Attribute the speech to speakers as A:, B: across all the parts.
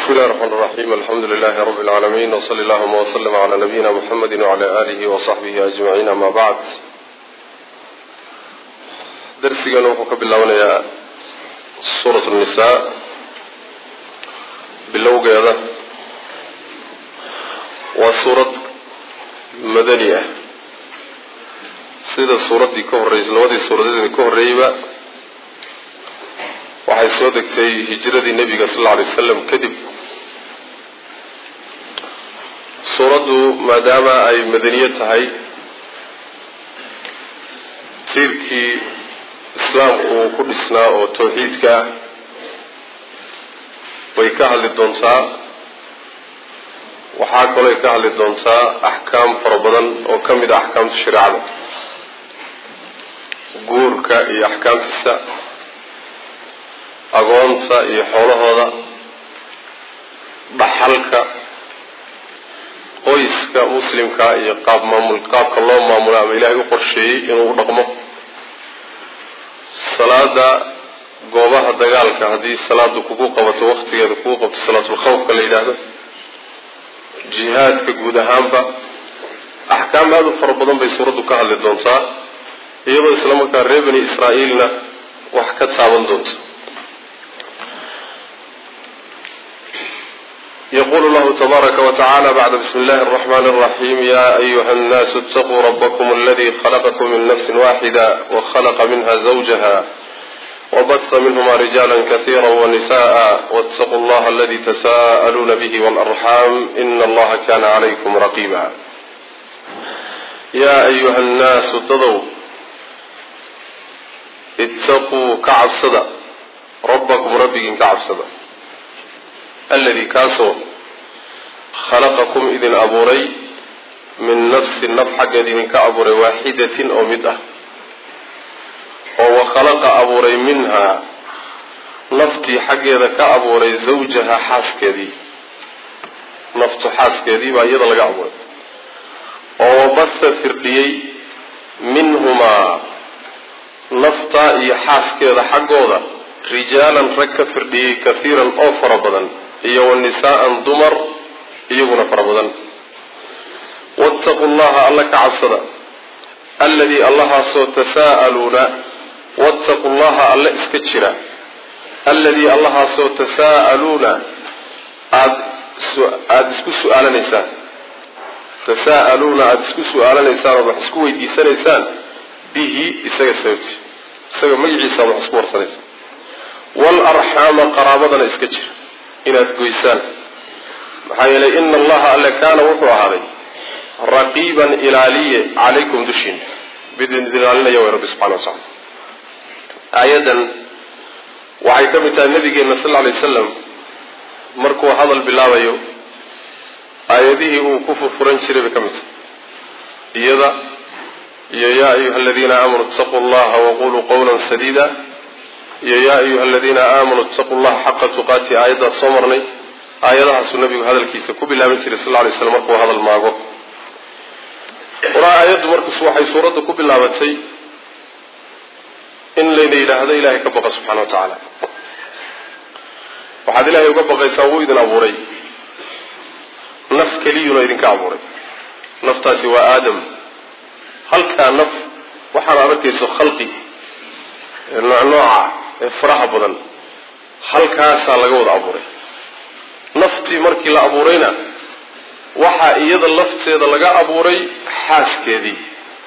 A: بسم الله الرحمن الرحيم الحمد لله رب العالمين وصلى اللهم وسلم على نبينا محمد وعلى آله وصحبه أجمعين ما بعد درسنا وحكى بالله سورة النساء باللوغة هذا وسورة مدنية sida suuraddii ka horreysay labadii suuradeedii ka horreeyeyba waxay soo degtay hijradii nebiga sal alla alay wasalam kadib suuraddu maadaama ay madaniye tahay tiirkii islaamku uu ku dhisnaa oo tawxiidka ah bay ka hadli doontaa waxaa kalooy ka hadli doontaa axkaam fara badan oo ka mid a axkaamta shareecada guurka iyo axkaamtiisa agoonta iyo xoolahooda dhaxalka qoyska muslimka iyo qaab maamul qaabka loo maamulo ama ilaahay u qorsheeyey inuu u dhaqmo salaada goobaha dagaalka haddii salaadu kugu qabato waktigeeda kugu qabto salaatulkhawfka la yidhaahdo jihaadka guud ahaanba axkaam aada u fara badan bay suuraddu ka hadli doontaa iyadoo isla markaa reer bani israa'iilna wax ka taaban doonto yqul llahu tbaaraka wtacala bacda bismi اllahi الرحmn الرaxim ya ayuha الnas اtaquu rabkm اladi khlqkm min nafsi waxida wkhlqa minha zawjaha wbasa minhma rijala kaثira wnisaءa wاtaquu اllaha aladi tsa'luuna bih wاlarxam in allaha kana عlaykum raqiba ya ayuha الnaasu dadow itaquu ka cabsada rabbakum rabbigiin ka cabsada alladii kaasoo khalaqakum idin abuuray min nafsin naf xaggeed idinka abuuray waaxidatin oo mid ah oo wa khalaqa abuuray minhaa naftii xaggeeda ka abuuray zawjaha xaaskeedii naftu xaaskeedii baa iyada laga abuuray oo wabasa firdhiyey minhumaa naftaa iyo xaaskeeda xaggooda rijaalan rag ka firdhiyey kahiiran oo fara badan iyo wa nisaa'an dumar iyaguna fara badan waataquu llaha alla ka cabsada alladii allahaasoo tasaa'aluuna waataquu llaha alla iska jira alladii allahaasoo tasaa'aluuna aad aada isku su-aalanaysaan tasaa'aluuna aada isku su-aalanaysaan ood wax isku weydiisanaysaan bihi isaga sababti isaga magaciisa ad wax isku warsanaysaan waalarxaama qaraabadana iska jira inaad goysaan maxaa yeelay ina allaha alle kaana wuxuu ahaaday raqiiban ilaaliye calaykum dushiina bidin ilaalinaya way rabbi subxana watacala aayaddan waxay ka mid tahay nabigeena sal alay wasalam markuu hadal bilaabayo aayadihii uu ku furfuran jiray bay ka mid tahay iyada iyo yaa ayuha aladiina aamanuu itaquu llaha waquluu qawla sadiida iyo yaa ayuha aladiina aamanuu itaquu llaha xaqa tuqaati aayaddaas soo marnay aayadahaasuu nabigu hadalkiisa ku bilaaban jiray sal lay slam markuu hadal maago waraa aayaddu markas waxay suuradda ku bilaabatay in layna yidhaahdo ilaahay ka baqa subxana wa tacaala waxaad ilaahay uga baqaysaa wuu idin abuuray naf keliyuna idinka abuuray naftaasi waa aadam halkaa naf waxaana arkayso khalqi noocnooca ee faraha badan halkaasaa laga wada abuuray naftii markii la abuurayna waxaa iyada lafteeda laga abuuray xaaskeedii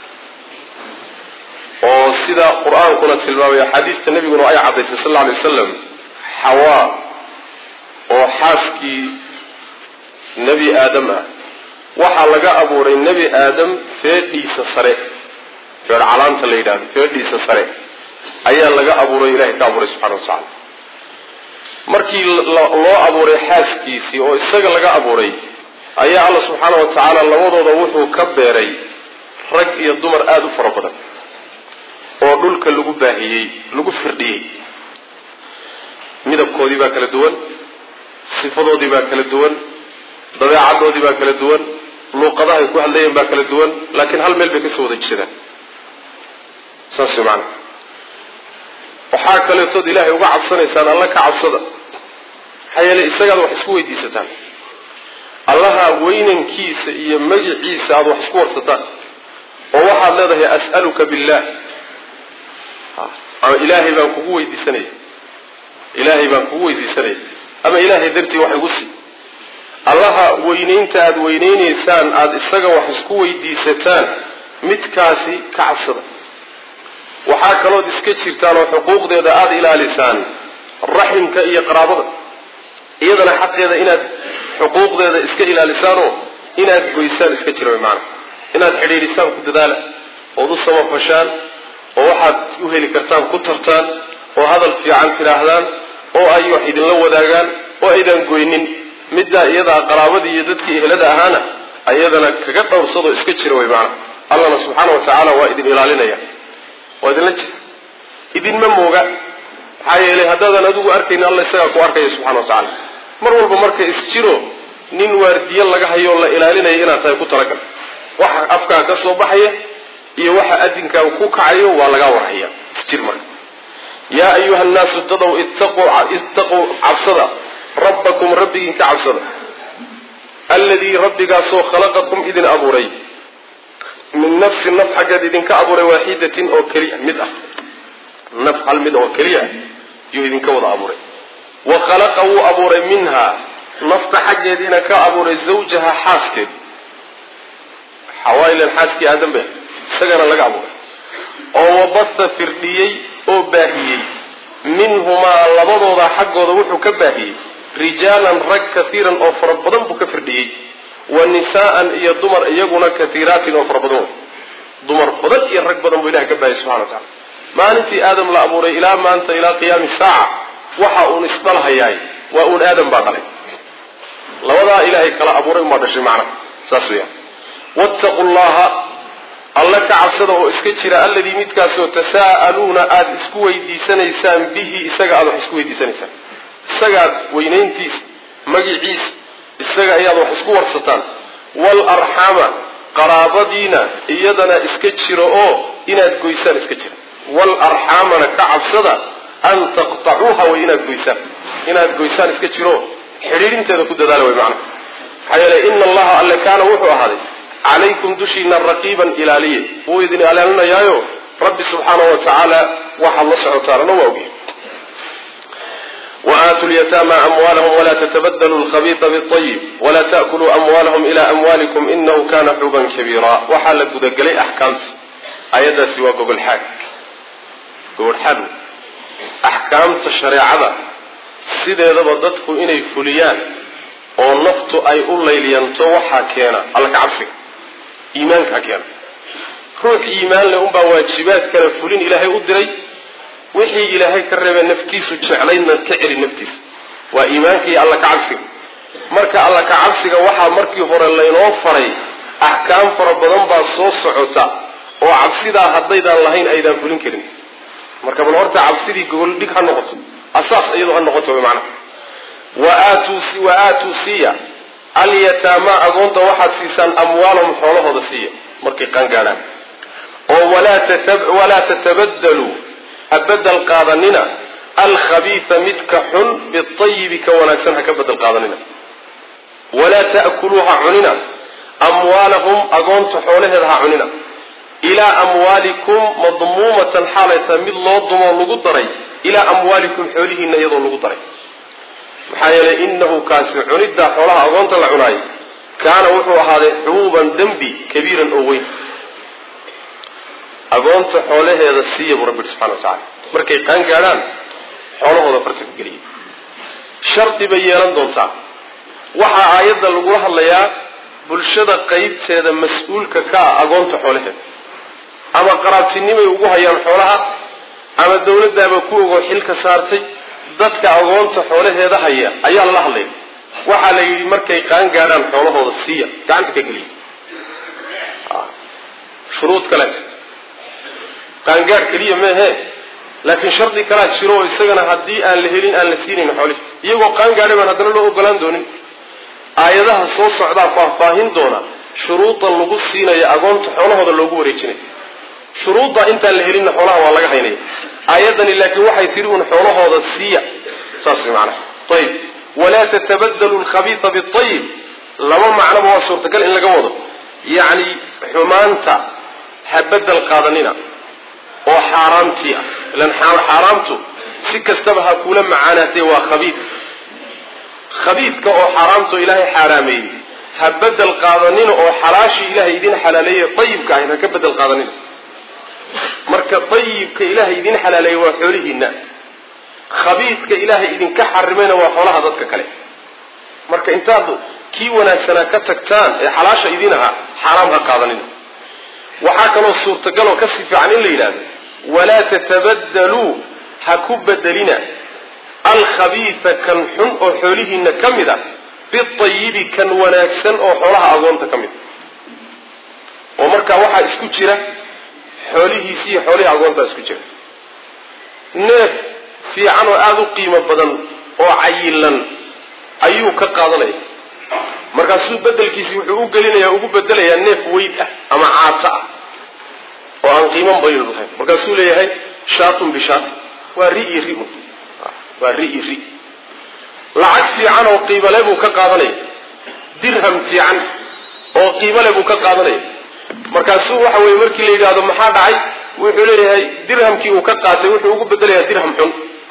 A: oo sidaa qur-aankuna tilmaamay axaadiista nebiguna ay caddaysay sal alla alay wasalam xawaa oo xaaskii nebi aadam ah waxaa laga abuuray nebi aadam feedhiisa sare feedh calaanta la yidhahdo feedhiisa sare ayaa laga abuuray ilahay ka abuuray subxana wa tacaala markii loo abuuray xaaskiisii oo isaga laga abuuray ayaa alla subxaana wa tacaala labadooda wuxuu ka beeray rag iyo dumar aada u fara badan oo dhulka lagu baahiyey lagu firdhiyey midabkoodii baa kala duwan sifadoodii baa kala duwan dabeecaddoodii baa kala duwan luuqadahay ku hadlayeen baa kala duwan laakiin hal meel bay kasoo wada jeedaan saas maana waxaa kaleetood ilaahay uga cabsanaysaan alla ka cabsada maxaa yeeley isagaad wax isku weydiisataan allaha weynankiisa iyo magiciisa aada wax isku warsataan oo waxaad leedahay as'aluka billah ama ilaahay baan kugu weydiisanaya ilaahay baan kugu weydiisanaya ama ilaahay dartii wax igu sii allaha weynaynta aada weynaynaysaan aada isaga wax isku weydiisataan midkaasi ka cabsada waxaa kalood iska jirtaan oo xuquuqdeeda aada ilaalisaan raximka iyo qaraabada iyadana xaqeeda inaad xuquuqdeeda iska ilaalisaanoo inaad goysaan iska jira way macanaa inaad xidhiidhisaan ku dadaala ood u samafashaan oo waxaad u heli kartaan ku tartaan oo hadal fiican tidhaahdaan oo ay wax idinla wadaagaan oo aydaan goynin middaa iyadaa qaraabadii iyo dadkii ehlada ahaana ayadana kaga dhowrsadoo iska jira way macanaa allana subxaana wa tacaala waa idin ilaalinaya waa idinla jira idinma mooga maxaa yeelay haddaadan adigu arkayni alla isagaa ku arkaya subxana wa tacaala mar walba marka isjiro nin waardiye laga hayo la ilaalinaya inaad tahay ku talagal waxa afkaa ka soo baxaya iyo waxa adinkaaga ku kacayo waa lagaa warhaya isjir marka yaa ayuha nnaasu dadow ittaquu cabsada rabbakum rabbigiin ka cabsada alladii rabbigaasoo khalaqakum idin abuuray min nafsin naf xaggeed idinka abuuray waaxidatin oo keliya mid ah naf hal mid oo keliya yuu idinka wada abuuray wa khalaqa wuu abuuray minhaa nafta xaggeediina ka abuuray zawjaha xaaskeed xawaayilan xaaskii aadan be isagana laga abuuray oo wabasa firdhiyey oo baahiyey minhumaa labadooda xaggooda wuxuu ka baahiyey rijaalan rag kaiiran oo fara badan buu ka firdhiyey wa nisaa'an iyo dumar iyaguna kaiiraatin oo fara badan wey dumar badan iyo rag badan buu ilahay ka baahiyey subxana wa tacala maalintii aadam la abuuray ilaa maanta ilaa qiyaami saaca waxa uun isdhalhayaay waa uun aadam baa dhalay labadaa ilaahay kala abuuray umaa dhashay macnaha saas weeyaan wattaqu llaha alla ka cabsada oo iska jira alladii midkaasoo tasaa'aluuna aada isku weydiisanaysaan bihi isaga aada wax isku weydiisanaysaan isagaad weynayntiisa magiciisa isaga ayaad wax isku warsataan waalarxaama qaraabadiina iyadana iska jira oo inaad goysaan iska jira waalarxaamana ka cabsada an taqtacuuha way inaad goysaan inaad goysaan iska jiro xidhiidhinteeda ku dadaala way macnaha maxaa yeelay ina allaha alle kaana wuxuu ahaaday calaykum dushiina raqiiban ilaaliye wuu idin ilaalinayaayo rabbi subxaanahu wa tacaala waxaad la socotaanana waa ogyahay waaatu lyataama amwaalahum walaa tatabadaluu lkhabiia biayib walaa taakuluu amwaalahum ila amwaalikum inahu kana xuban kabiira waxaa la gudagelay axkaamta ayadaasi waa gogolxaag gogolxaag axkaamta shareecada sideedaba dadku inay fuliyaan oo naftu ay u layliyanto waxaa keena alla ka cabsiga iimaankaa keena ruux iimaan leh unbaa waajibaad kala fulin ilaahay u diray wixii ilaahay ka reebee naftiisu jeclaydna ka celi naftiisa waa iimaanka iyo alla ka cabsiga marka alla ka cabsiga waxaa markii hore laynoo faray axkaam fara badan baa soo socota oo cabsidaa haddaydaan lahayn aydaan fulin karin marka bal horta cabsidii gogoldhig ha noqoto asaas iyadoo ha noqoto wy macnaha wa aatuu siiya alyataamaa agoonta waxaad siisaan amwaalahum xoolahooda siiya markay qaangaadhaan oo walaa tatabadaluu ha bedel qaadanina alkhabiisa midka xun biayibi ka wanaagsan ha ka bedel qaadanina walaa ta'kuluu ha cunina amwaalahum agoonta xoolaheeda ha cunina ilaa amwaalikum madmuumatan xaalay tahay mid loo dumoo lagu daray ilaa amwaalikum xoolihiina iyadoo lagu daray maxaa yeelay inahu kaasi cuniddaa xoolaha agoonta la cunaayo kaana wuxuu ahaaday xubuuban dembi kabiiran oo weyn agoonta xoolaheeda siiya buu rabbi subxana wa tacala markay qaan gaadhaan xoolahooda farta ku geliyay shardi bay yeelan doontaa waxaa aayadda lagula hadlayaa bulshada qeybteeda mas-uulka ka ah agoonta xoolaheeda ama qaraabtinimay ugu hayaan xoolaha ama dawladdaaba ku ogoo xilka saartay dadka agoonta xoolaheeda haya ayaa lala hadlaya waxaa la yidhi markay qaan gaadhaan xoolahooda siiya gacanta ka geliya shuruud kalea jirta qaangaadh keliya meehe laakiin shardi kalaa jiro oo isagana haddii aan la helin aan la siinayn xoolihi iyagoo qaangaadhay baan haddana loo ogolaan doonin aayadaha soo socdaa faahfaahin doona shuruudda lagu siinayo agoonta xoolahooda loogu wareejinayo shuruudda intaan la helinna xoolaha waa laga haynaya aayaddani laakiin waxay tidhi uun xoolahooda siiya saas way macanaha ayib walaa tatabadalu lkhabiisa biayib laba macnoba waa suurtagal in laga wado yacni xumaanta ha bedel qaadanina oo xaaraamtii ah ilan xaaraamtu si kastaba ha kula macaanaatee waa khabiid khabiidka oo xaaraamtu ilaahay xaaraameeyey ha bedel qaadanina oo xalaashii ilaahay idin xalaaleeyey ayibka ahayd ha ka bedel qaadanina marka ayibka ilaahay idin xalaaleeyey waa xoolihiina khabiidka ilaahay idinka xarimayna waa xoolaha dadka kale marka intaad kii wanaagsanaa ka tagtaan ee xalaasha idin ahaa xaaraam ha qaadanina waxaa kaloo suurtagaloo kasii fiican in la yidhahdo walaa tatabadaluu ha ku bedelina alkhabiisa kan xun oo xoolihiina ka mid a biayibi kan wanaagsan oo xoolaha agoonta ka mid a oo markaa waxaa isku jira xoolihiisi iyo xoolihii agoontaa isku jira neef fiican oo aada u qiimo badan oo cayilan ayuu ka qaadanaya markaasuu bedelkiisi wuxuu u gelinayaa ugu bedelayaa neef weyd ah ama caato ah oo aan qiiman bayl lahayn markaasuu leeyahay shaatun bishaat waa ri iyo ri waa ri iyo ri lacag fiican oo qiimale buu ka qaadanaya dirham fiican oo qiimale buu ka qaadanaya markaasuu waxa weye markii la yidhaahdo maxaa dhacay wuxuu leeyahay dirhamkii uu ka qaatay wuxuu ugu bedelayaa dirham xun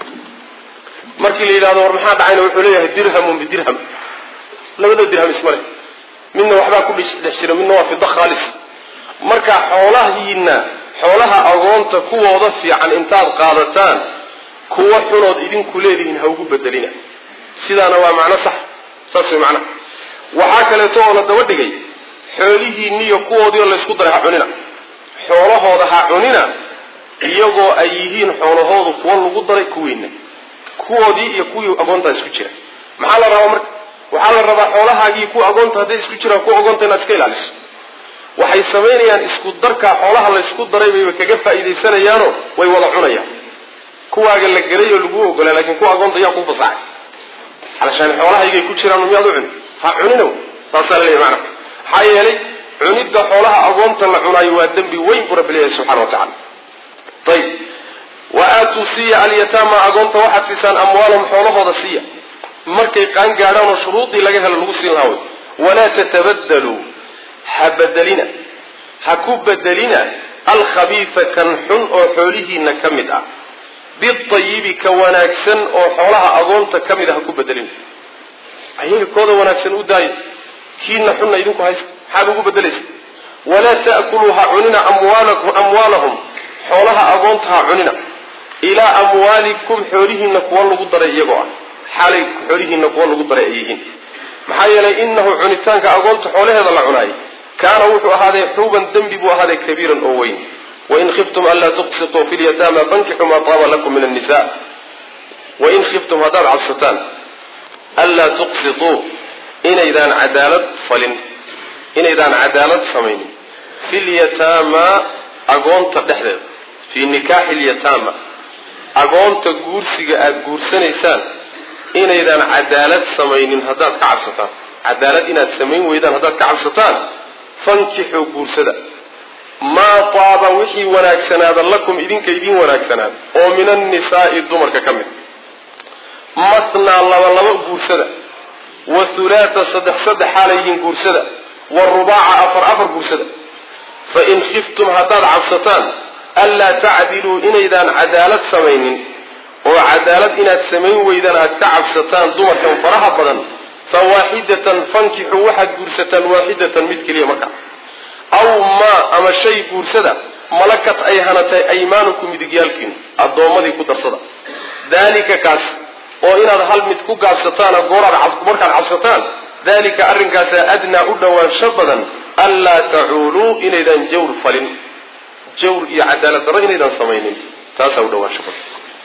A: markii la yidhahdo war maxaa dhacayna wuxuu leeyahay dirhamun bidirham labada dirham ismale midna waxbaa ku dhex jira midna waa fida khaalis marka xoolahiina xoolaha agoonta kuwooda fiican intaad qaadataan kuwa xunood idinku leedihiin ha ugu bedelina sidaana waa macno sax saas way macnaha waxaa kaleeto oo la daba dhigay xoolihiiniyo kuwoodii oo laysku daray ha cunina xoolahooda ha cunina iyagoo ay yihiin xoolahoodu kuwa lagu daray kuwiina kuwoodii iyo kuwii agoontaa isku jira maxaa la rabaa marka waxaa la rabaa xoolahaagii kuwa agoonta hadday isku jiraan kuwa agoonta inaad iska ilaaliso waxay samaynayaan isku darkaa xoolaha laysku daray bay kaga faa'iidaysanayaanoo way wada cunayaan kuwaaga la gelay oo laguu ogolaa laakiin kuwa agoonta yaa kuu fasaxay alashaan xoolahaygay ku jiraan miyaad u cuni ha cunina saasaa laleeyahy macana maxaa yeelay cunidda xoolaha agoonta la cunaayo waa dembi weyn buu rabbi leeyahay subxana wa tacala ayib wa aatuu siiya alyataama agoonta waxaad siisaan amwaalahum xoolahooda siiya markay qaan gaadhaan oo shuruudii laga helo lagu siin lahaa wey walaa tatabadaluu ha bedelina ha ku bedelina alkhabiisa kan xun oo xoolihiina ka mid ah biayibi ka wanaagsan oo xoolaha agoonta ka mid ah ha ku bedelina ayaga kooda wanaagsan u daayo kiina xunna idinku haysta maxaad ugu bedelaysa walaa ta'kuluu ha cunina amwaalahum xoolaha agoonta ha cunina ilaa amwaalikum xoolihiina kuwa lagu daray iyagoo ah xaalay xoolihiina kuwa lagu daray ay yihiin maxaa yeelay inahu cunitaanka agoonta xoolaheeda la cunaayay kaana wuxuu ahaaday xuuban dembi buu ahaaday kabiiran oo weyn wain khiftum anlaa tuqsituu fi lyataama fankixuu maa taaba lakum min annisa wain khiftum haddaad cabsataan anlaa tuqsituu inaydaan cadaalad falin inaydaan cadaalad samaynin fi lyataama agoonta dhexdeeda fii nikaaxi lyataama agoonta guursiga aada guursanaysaan inaydaan cadaalad samaynin haddaad ka cabsataan cadaalad inaad samayn weydaan haddaad ka cabsataan fankixuu guursada maa taaba wixii wanaagsanaada lakum idinka idiin wanaagsanaada oo min annisaa'i dumarka ka mid matnaa laba laba guursada wa hulaata saddex saddex xaalayhiin guursada wa rubaaca afar afar guursada fa in khiftum haddaad cabsataan anlaa tacdiluu inaydaan cadaalad samaynin oo cadaalad inaad samayn weydaan aad ka cabsataan dumarkan faraha badan fa waaxidatan fankixuu waxaad guursataan waaxidatan mid keliya markaa aw maa ama shay guursada malakat ay hanatay aymaanukum midigyaalkiinu addoommadii ku darsada daalika kaas oo inaad hal mid ku gaabsataana gooraad markaad cabsataan dalika arrinkaasaa adnaa u dhowaansho badan anlaa tacuuluu inaydaan jawr falin jawr iyo cadaalad darro inaydaan samaynin taasaa u dhowaansho badan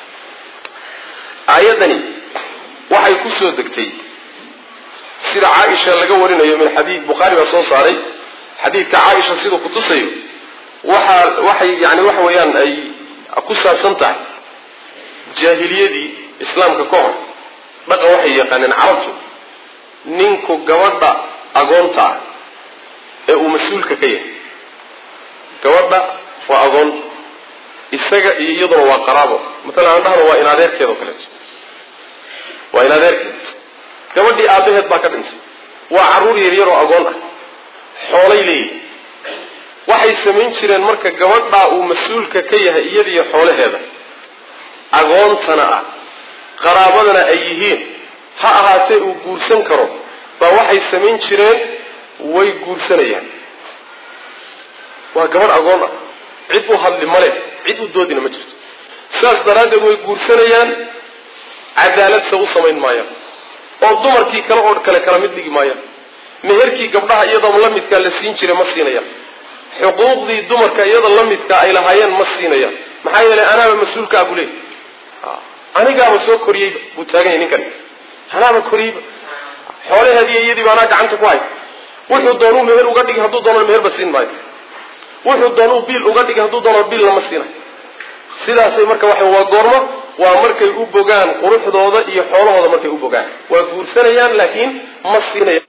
A: aayaddani waxay ku soo degtay sida caaisha laga warinayo min xadiid bukhaari baa soo saaray xadiidka caaisha siduu kutusayo waxaa waxay yani waxa weeyaan ay ku saabsan tahay jaahiliyadii islaamka ka hor dhaqan waxay yaqaaneen carabtu ninku gabadha agoonta ah ee uu mas-uulka ka yahay gabadha waa agoon isaga iyo iyaduna waa qaraabo matalan aan dhahno waa in adeerkeed oo kaleeto waa in adeerkeed gabadhii aabbaheed baa ka dhintay waa carruur yaryaroo agoon ah xoolay leeyihin waxay samayn jireen marka gabadhaa uu mas-uulka ka yahay iyadiyo xoolaheeda agoontana ah qaraabadana ay yihiin ha ahaatee uu guursan karo baa waxay samayn jireen way guursanayaan waa gabadh agoon ah cid u hadli male cid u doodina ma jirto sidaas daraaddeed way guursanayaan cadaaladse u samayn maayaan oo dumarkii kale oo kale kala mid dhigi maayaan meherkii gabdhaha iyadoo la midkaa la siin jiray ma siinayaan xuquuqdii dumarka iyada la midkaa ay lahaayeen ma siinayaan maxaa yeelay anaaba mas-uulkaa buu leeyay anigaaba soo koriyeyba buu taagan yahay ninkan anaaba koriyeyba xoolaheediiy iyadiiba anaa gacanta ku hay wuxuu doonuu meher uga dhigi hadduu doono meherba siin maayo wuxuu doonuu biil uga dhigi hadduu doono biil lama siinayo sidaasay marka waxa waa goormo waa markay u bogaan quruxdooda iyo xoolahooda markay u bogaan waa guursanayaan laakiin ma siinaya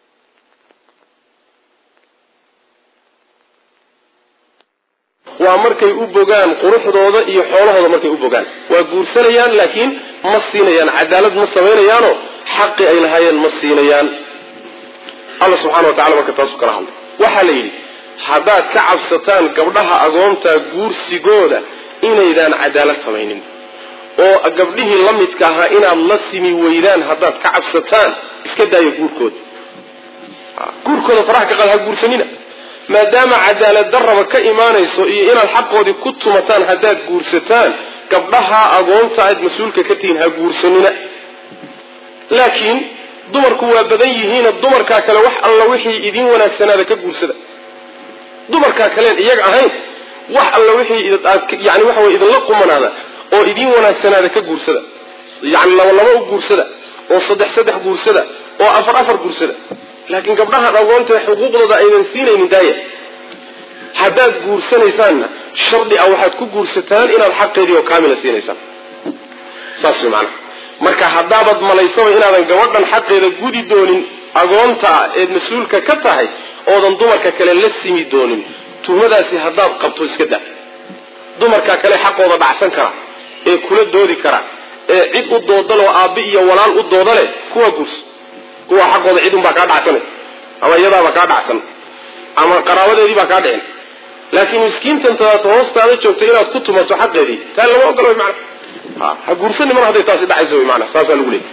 A: waa markay u bogaan quruxdooda iyo xoolahooda markay u bogaan waa guursanayaan laakiin ma siinayaan cadaalad ma samaynayaanoo xaqi ay lahaayeen ma siinayaan alla subxana wa tacala marka taasu kala hadlay waxaa la yidhi haddaad ka cabsataan gabdhaha agoonta guursigooda inaydaan cadaalad samaynin oo gabdhihii la midka ahaa inaad la simi weydaan haddaad ka cabsataan iska daayo guurkooda guurkooda faraha ka qaad ha guursanina maadaama cadaalad darraba ka imaanayso iyo inaad xaqoodii ku tumataan haddaad guursataan gabdhaha agoonta aad mas-uulka ka tihiin ha guursanina laakiin dumarku waa badan yihiina dumarkaa kale wax alla wixii idin wanaagsanaada ka guursada dumarkaa kaleen iyaga ahayn wax alla wixii yani waxa way idinla qumanaada oo idin wanaagsanaada ka guursada yani laba laba u guursada oo saddex saddex guursada oo afar afar guursada laakiin gabdhahan agoontae xuquuqdooda aydan siinaynin daaya haddaad guursanaysaanna shardi ah waxaad ku guursataan inaad xaqeedii oo kaamila siinaysaan saas way macanaha marka haddaabad malaysaba inaadan gabadhan xaqeeda gudi doonin agoonta ah eed mas-uulka ka tahay oodan dumarka kale la simi doonin tuhmadaasi haddaad qabto iska daa dumarka kale xaqooda dhacsan kara ee kula doodi kara ee cid u doodaloo aabbi iyo walaal u dooda leh kuwa guursa kuwa xaqooda cid unbaa kaa dhacsanay ama iyadaaba kaa dhacsan ama qaraabadeedii baa kaa dhicin laakiin miskiintan tadaata hoostaada joogta inaad ku tumato xaqeedii taa lama ogolo wy mana ha guursani mar hadday taasi dhacayso wy mana saasaa lagu leeyay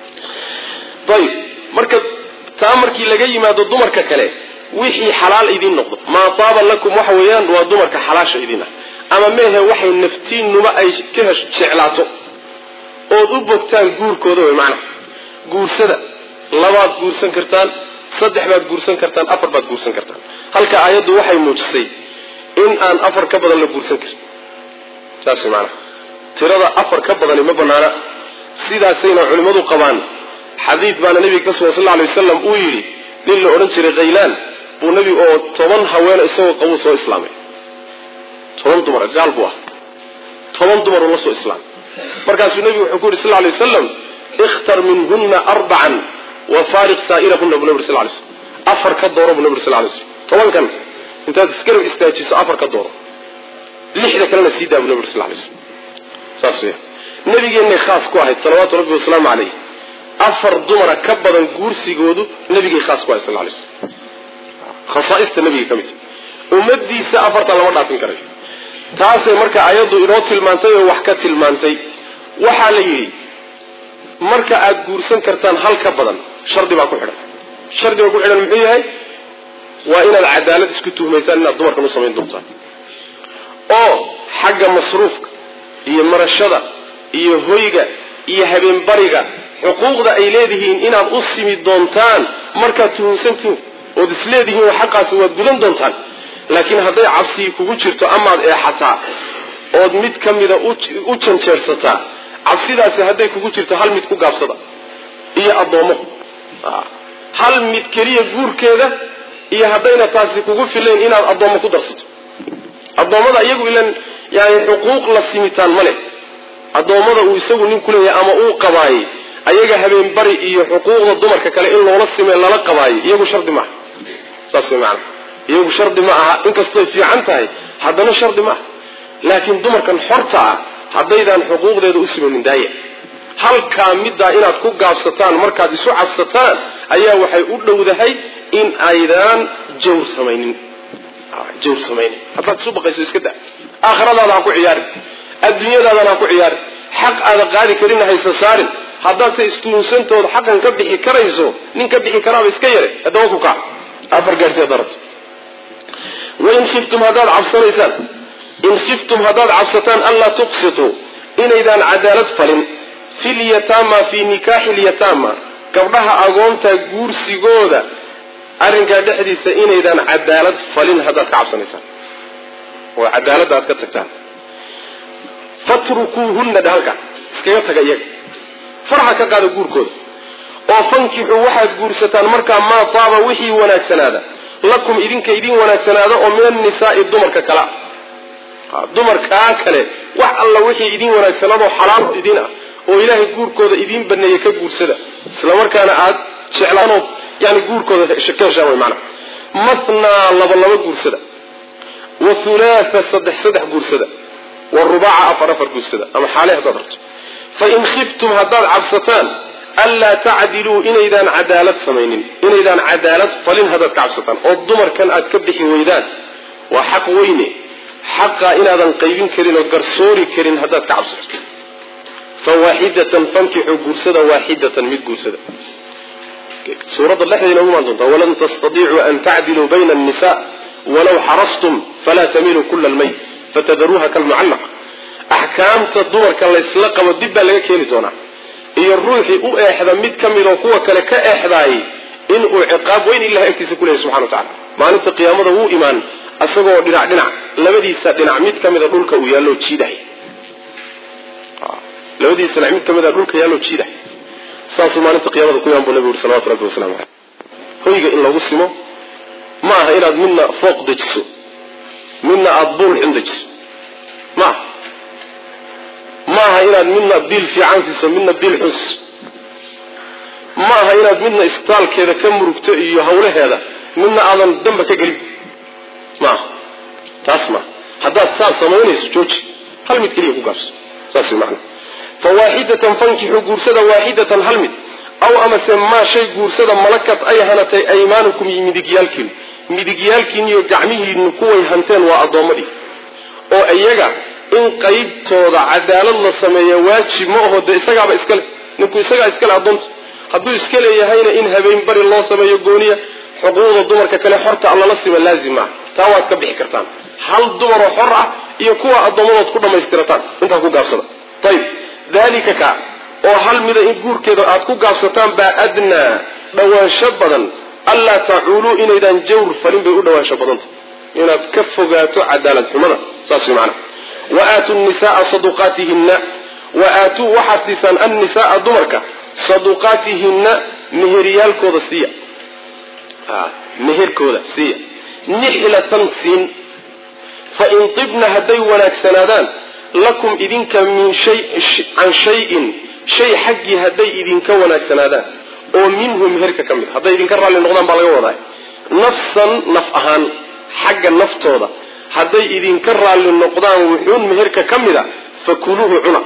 A: ayib marka taa markii laga yimaado dumarka kale wixii xalaal idiin noqdo maa taaba lakum waxa weeyaan waa dumarka xalaasha idin ah ama meehe waxay naftiinuba ay ka hesh jeclaato ood u bogtaan guurkooda way macnaha guursada labaad guursan kartaan saddex baad guursan kartaan afar baad guursan kartaan halka aayaddu waxay muujisay in aan afar ka badan la guursan karin saas way macnaha tirada afar ka badani ma banaana sidaasayna culimmadu qabaan xadiid baana nebiga ka sugan sal lla alay wasalam uu yidhi nin la odhan jiray khaylaan buu nebi oo toban haweena isagoo qabuu soo islaamay toban dumar gaal buu ah toban dumar uu la soo islaamay markaasuu nebigu wuxuu ku yidhi sal lla alay wasalam ikhtar minhunna arbacan wa faariq saa'irahunna buu nabi sal lay slam afar ka dooro buu nabi sal lay slam tobankan intaad isgarab istaajiso afar ka dooro lixda kalena sii daa buu nabi sal lay slam saas weya nabigeennay khaas ku ahayd salawaatu rabbi wasalaamu calayh afar dumara ka badan guursigoodu nabigay khaas ku ahayd sal lay slam khasaaista nabiga ka mid ummadiisa afartan lama dhaafin karayo taasay marka ayaddu inoo tilmaantay oo wax ka tilmaantay waxaa la yidhi marka aad guursan kartaan hal ka badan shardi baa ku xidhan shardiga ku xidhan muxuu yahay waa inaad cadaalad isku tuhmaysaan inaad dumarkan u samayn doontaan oo xagga masruufka iyo marashada iyo hoyga iyo habeenbariga xuquuqda ay leedihiin inaad u simi doontaan markaad tuhunsantihin ood isleedihiin oo xaqaasi waad gudan doontaan laakiin hadday cabsii kugu jirto amaad eexataa ood mid ka mida u janjeersataa cabsidaasi hadday kugu jirto hal mid ku gaabsada iyo addoommo hal mid keliya guurkeeda iyo haddayna taasi kugu filayn inaad addoommo ku darsato addoommada iyagu ilan yani xuquuq la simitaan ma leh addoommada uu isagu nin ku leeyahay ama uu qabaayey ayaga habeenbari iyo xuquuqda dumarka kale in loola simee lala qabaayey iyagu shardi maaha saas way macanaa iyagu shardi ma aha inkastoy fiican tahay haddana shardi ma aha laakiin dumarkan xorta ah haddaydaan xuquuqdeeda u simanin daaya halkaa middaa inaad ku gaabsataan markaad isu cabsataan ayaa waxay u dhowdahay in aydaan jawr samaynin jawr samaynin haddaad isu baqayso iska da aakhiradaada ha ku ciyaarin adduunyadaadana ha ku ciyaarin xaq aada qaadi karinna haysa saarin haddaadse istuunsantooda xaqan ka bixi karayso nin ka bixi karaaba iska yare haddaba ku kac afar gaarsi haddaa rabto wain khiftum haddaad cabsanaysaan in khiftum haddaad cabsataan anlaa tuqsituu inaydaan cadaalad falin fi lyataama fii nikaaxi lyataama gabdhaha agoonta guursigooda arrinkaa dhexdiisa inaydaan cadaalad falin haddaad ka cabsanaysaan oo cadaaladda aad ka tagtaan fatrukuuhunna dhahalka iskaga taga iyaga farxa ka qaada guurkooda oo fankixuu waxaad guursataan markaa maa taaba wixii wanaagsanaada lakum idinka idin wanaagsanaada oo min annisaai dumarka kale ah dumarkaa kale wax alla wixii idin wanaagsanaadoo xalaal idin ah oo ilaahay guurkooda idiin baneeyey ka guursada isla markaana aad jeclaanood yani guurkooda ka heshaan way macnaha mathnaa laba laba guursada wa hulaatha saddex saddex guursada wa rubaaca afar afar guursada ama xaale haddaad rabto fa in khiftum haddaad cabsataan anlaa tacdiluu inaydaan cadaalad samaynin inaydaan cadaalad falin haddaad ka cabsataan oo dumarkan aad ka bixi weydaan waa xaq weyne xaqaa inaadan qaybin karin oo garsoori karin haddaad ka cabsato fa waaxidatan fankixuu guursada waaxidatan mid guursada suuradda dhexdeeda ugu imaan doontaa walan tastadiicuu an tacdiluu bayna annisa walaw xarastum falaa tamiluu kula almayt fatadaruuha kalmucallaqa axkaamta dumarka laysla qabo dib baa laga keeni doonaa iyo ruuxii u eexda mid ka midoo kuwa kale ka eexdaayay inuu ciqaab weyn ilahay agtiisa ku leeyahy subxana wa tacala maalinta qiyaamada wuu imaan isagoo dhinac dhinac labadiisa dhinac mid ka mida dhulka uu yaalloo jiidahay labadiisa dhinac mid ka mida dhulka yaalloo jiidahay saasuu maalinta qiyamada ku imaan buu nabigu uri salawatu rabbi wasalamu caleyh hoyga in lagu simo ma aha inaad midna fooq dejiso midna aada buul xun dejiso ma aha ma aha inaad midna biil fiican siiso midna biil xun siiso ma aha inaad midna isbitaalkeeda ka murugto iyo hawlaheeda midna aadan damba ka gelin ma aha taas maaha haddaad saas samaynayso jooji hal mid keliya ku gaabso saas way macana fa waaxidatan fankixuu guursada waaxidatan hal mid aw amase maa shay guursada malakat ay hanatay aymaanukum iyo midigyaalkiinu midigyaalkiin iyo gacmihiinu kuway hanteen waa addoommadii oo iyaga in qaybtooda cadaalad la sameeya waajib ma aho dee isagaaba iskale ninku isagaa iskale addoonta hadduu iska leeyahayna in habeen bari loo sameeyo gooniya xuquuqda dumarka kale xorta allala sima laazim maaha taa waad ka bixi kartaan hal dumaroo xor ah iyo kuwa addoommadood ku dhammaystirataan intaa ku gaabsada ayib dalika ka oo hal mida in guurkeeda aad ku gaabsataan baa adnaa dhawaansho badan allaa tacuuluu inaydaan jawr falin bay u dhawaansho badanta inaad ka fogaato cadaalad xumada saas way macana wa aatuu nisaaa saduqaatihinna wa aatuu waxaad siisaan annisaaa dumarka saduqaatihinna meheryaalkooda siiya meherkooda siiya nixlatan siin fa in tibna hadday wanaagsanaadaan lakum idinka min shay can shayin shay xaggii hadday idinka wanaagsanaadaan oo minhu meherka ka mid hadday idinka raalli noqdaan baa laga wadaa nafsan naf ahaan xagga naftooda hadday idinka raalli noqdaan wuxuun meherka ka mida fakuluuhu cuna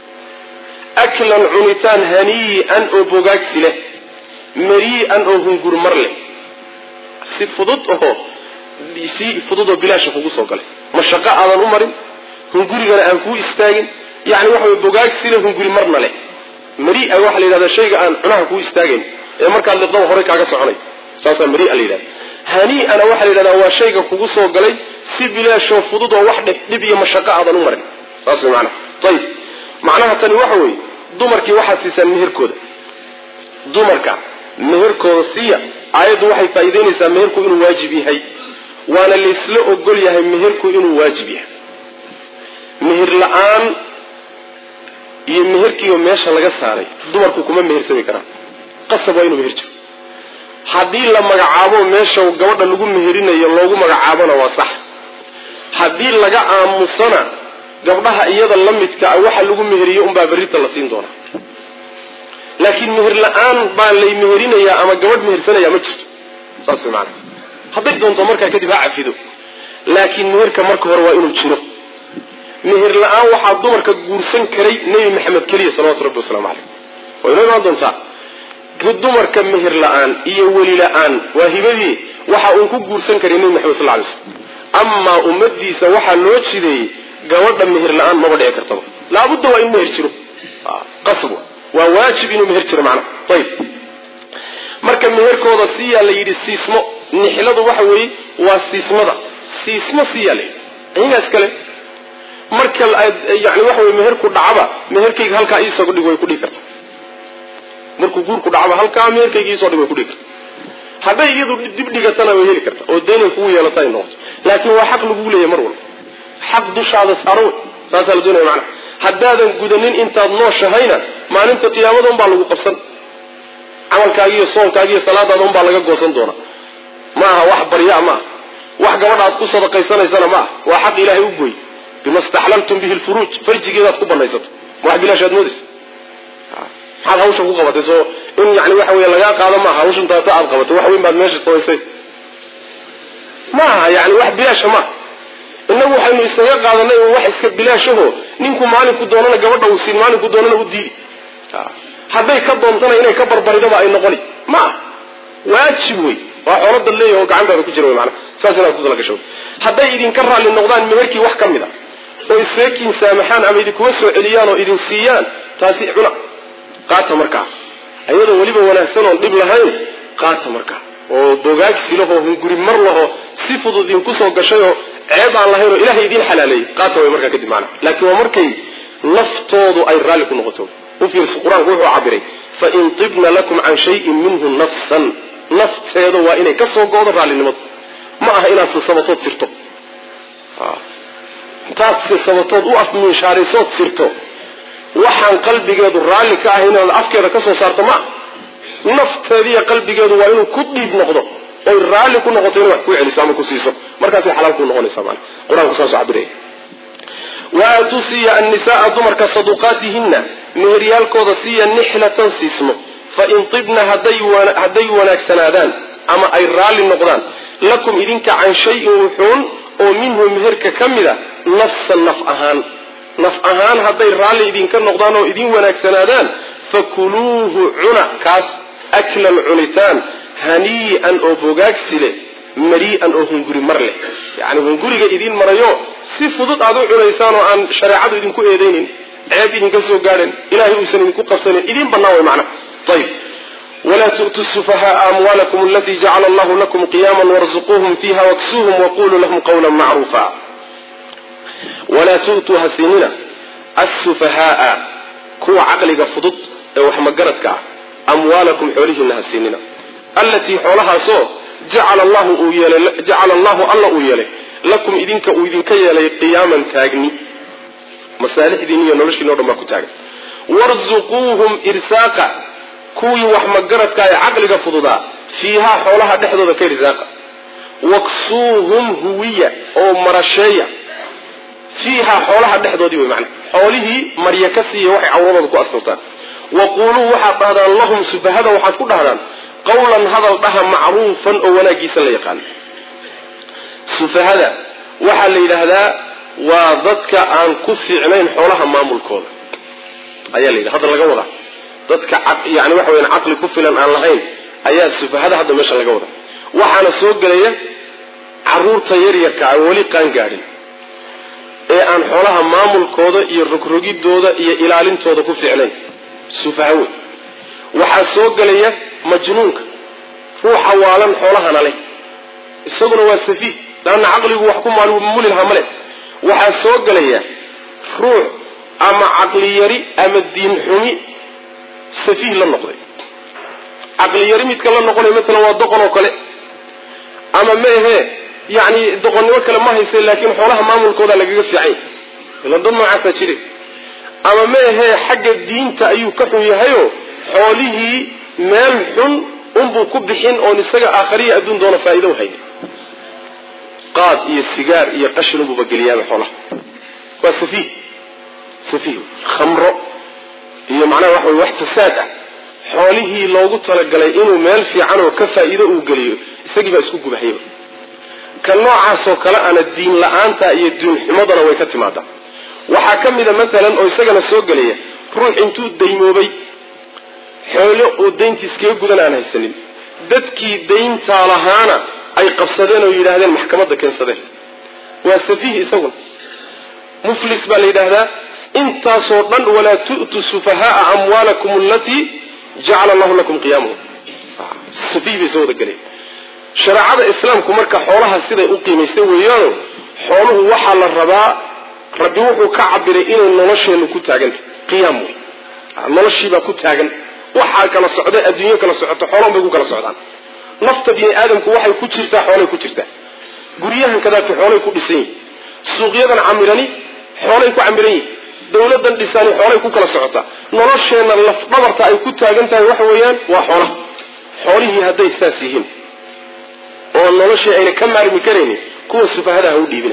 A: aklan cunitaan hanii'an oo bogaagsi leh marii'an oo hungurmar leh si fudud oo si fudud oo bilaasha kugu soo galay mashaqo aadan u marin hungurigana aan kuu istaagin yani waxa way bogaagsi leh hunguri marna leh maria waxaa la yidhahdaa shayga aan cunaha kuu istaagayn ee markaad liqdaba horey kaaga soconay saasaa maria la yidhahda hanii'ana waxaa la yidhahdaa waa shayga kugu soo galay si bilaashoo fudud oo wax dhib iyo mashaqo aadan u marin saas way macnaha ayib macnaha tani waxa weeye dumarkii waxaad siisaan meherkooda dumarka meherkooda siiya aayaddu waxay faa'iidaynaysaa meherku inuu waajib yahay waana laysla ogol yahay meherku inuu waajib yahay meher la-aan iyo meherkiiba meesha laga saaray dumarku kuma mehersami karaan qasab waa inuu meher jiro haddii la magacaabo meesha gabadha lagu meherinayo loogu magacaabona waa sax haddii laga aamusana gabdhaha iyada la midka a waxa lagu meheriyo unbaa berrita la siin doonaa laakiin meher la-aan baa lay meherinayaa ama gabadh mehersanaya ma jirto saas way maanaa hadday doonto markaa kadib ha cafido laakiin meherka marka hore waa inuu jiro meher la-aan waxaa dumarka guursan karay nebi maxamed keliya salawatu rabbi wasalaamu caleyh way inoo imaan doontaa dumarka meher la-aan iyo weli la-aan waa hibadii waxa uun ku guursan karay nebi maxamed sal lay slm amaa ummadiisa waxaa loo jideeyey gabadha meher la-aan maba dhici kartaba laabudda waa in meher jiro qasb waa waajib inuu meher jiro macnaha ayib marka meherkooda siyaa la yidhi siismo nixladu waxa weeye waa siismada siismo siyaa la yidhi iyagaas kale marka yani waxa weye meherku dhacaba meherkayga halkaa iisoo dhig way ku dhigi karta markuu guurku dhacaba halkaa meherkayga iisoo dhig way ku dhigi karta hadday iyadu dib dhigatana way heli karta oo daynay kugu yeelata ay noqoto laakiin waa xaq lagu leeyahy mar walba xaq dushaada saaran wey saasaa la doonaya macana haddaadan gudanin intaad nooshahayna maalinta qiyaamada unbaa lagu qabsan camalkaagi iyo soonkaagi iyo salaadaada unbaa laga goosan doonaa ma aha wax baryaa ma aha wax gabadha aad ku sadaqaysanaysana ma aha waa xaq ilaahay u gooy bima staxlaltum bihi lfuruuj farjigeedaad ku banaysato ma wax bilaashaad moodaysa maxaad hawsha ku qabatay soo in yani waxa wey lagaa qaado maaha hawshan taata aad qabatay wax weyn baad meesha samaysay ma aha yani wax bilaasha maaha inagu waxaynu isaga qaadanay wax iska bilaashaho ninku maalinku doonana gabadha uu siin maalinku doonana u diidi hadday ka doontana inay ka barbaridaba ay noqoni ma ah waajib wey waa xoolada leeyahy oo gacantaada ku jira wy maana saas inaad ku talagasho hadday idinka raalli noqdaan meherkii wax ka mid a oo iseekiin saamaxaan ama idinkuga soo celiyaan oo idin siiyaan taasi cuna qaata markaa ayadoo weliba wanaagsan oon dhib lahayn qaata markaa oo bogaagsi laho hunguri mar laho si fudud idinku soo gashay oo ceeb aan lahayn oo ilahay idiin xalaaleeyey qaata way markaa kadib maana laakiin waa markay naftoodu ay raalli ku noqoto u fiirso qur-aanku wuxuu cabiray fain tibna lakum can shayin minhu nafsan nafteeda waa inay ka soo go-do raallinimadu ma aha inaad sisabatood sirto intaad sisabatood u afminshaaraysood sirto waxaan qalbigeedu raalli ka ahay inaad afkeeda ka soo saarto ma aha nafteediiyo qalbigeedu waa inuu ku dhiib noqdo oy raalli ku noqoto inay wax ku celiso ama ku siiso markaasay xalaal ku noqonaysaa maana qur-aanku saasuu cabiraya waatuu siiya annisaaa dumarka saduqaatihina meheryaalkooda siiya nixlatan siismo fain tibna hadday wanaagsanaadaan ama ay raalli noqdaan lakum idinka can shayin wuxuun oo minhu meherka ka mida nafsan naf ahaan naf ahaan hadday raalli idinka noqdaan oo idin wanaagsanaadaan fakuluuhu cuna kaas aklan cunitaan hanii'an oo bogaagsi leh marii'an oo hunguri mar leh yacni hunguriga idiin marayo si fudud aad u cunaysaan oo aan shareecadu idinku eedaynin ceeb idinka soo gaadhan ilahay uusan idinku qabsanin idiin bannaan way macna ayib walaa tu'tuu sufahaaa amwaalakum alatii jacala allahu lakum qiyaama warzuquuhum fiiha waksuuhum waquluu lahum qawla macruufa walaa tu'tuu ha siinina assufahaaa kuwa caqliga fudud ee wax magaradka ah amwaalakum xoolihiina ha siinina allatii xoolahaasoo jacala allahu uu yeelay jacala allahu alla uu yeelay lakum idinka uu idinka yeelay qiyaaman taagni masaalixdiin iyo noloshiin o dhan baa ku taagan warzuquuhum irsaaqa kuwii wax magaradka ee caqliga fududaa fiihaa xoolaha dhexdooda ka irsaaqa waksuuhum huwiya oo marasheeya fiihaa xoolaha dhexdoodii wey macana xoolihii marya ka siiya waxay cawradooda ku asturtaan waquuluu waxaad dhahdaan lahum sufahada waxaad ku dhahdaan qawlan hadal dhaha macruufan oo wanaagiisa la yaqaano sufahada waxaa la yidhaahdaa waa dadka aan ku fiicnayn xoolaha maamulkooda ayaa la yidhaha hadda laga wadaa dadka yani waxa weyan caqli ku filan aan lahayn ayaa sufahada hadda meesha laga wadaa waxaana soo gelaya caruurta yaryarka aan weli qaan gaadhin ee aan xoolaha maamulkooda iyo rogrogidooda iyo ilaalintooda ku fiicnayn sufaha wey waxaa soo gelaya majnuunka ruuxa waalan xoolahana leh isaguna waa safiih laanna caqligu wax ku maalmuli lahaa male waxaa soo gelaya ruux ama caqli yari ama diin xumi safiih la noqday caqli yari midka la noqonay maalan waa doqon oo kale ama maahee yani doqonnimo kale ma hayse laakiin xoolaha maamulkooda lagaga fiicay ilan dad noocaasaa jire ama maahee xagga diinta ayuu ka xun yahayo xoolihii meel xun unbuu ku bixin oon isaga aakhariya adduun doona faa'iida u haynin qaad iyo sigaar iyo qashin unbuuba geliyaaba xoolaha waa safiih safiih khamro iyo macnaha waxa wey wax fasaad ah xoolihii loogu talagalay inuu meel fiican oo ka faa'iido uu geliyo isagii baa isku gubahayba ka noocaasoo kale ana diin la-aanta iyo diin xumadana way ka timaadaa waxaa ka mida maalan oo isagana soo gelaya ruux intuu daymoobay xoolo oo dayntiis kaga gudan aan haysanin dadkii dayntaa lahaana ay qabsadeen oo yidhaahdeen maxkamadda keensadeen waa safiih isaguna muflis baa la yidhaahdaa intaasoo dhan walaa tu'tu sufahaaa amwaalakum alatii jacala allahu lakum qiyaamahu safiih bay soo wada gelaya shareecada islaamku marka xoolaha siday u qiimaysan weeyaano xooluhu waxaa la rabaa rabbi wuxuu ka cabiray inay nolosheennu ku taagantah qiyaam wey noloshiibaa ku taagan waxaa kala socda adduunyo kala socoto xoolahan bay ku kala socdaan nafta bini aadamku waxay ku jirtaa xoolay ku jirtaa guryahan kadaati xoolay ku dhisan yihin suuqyadan camirani xoolay ku camiran yihin dawladan dhisani xoolay ku kala socotaa nolosheenna lafdhabarta ay ku taagan tahay waxa weeyaan waa xoolaha xoolihii hadday saas yihiin oo noloshii ayna ka maarmi karaynin kuwa sufahadaha u dhiibina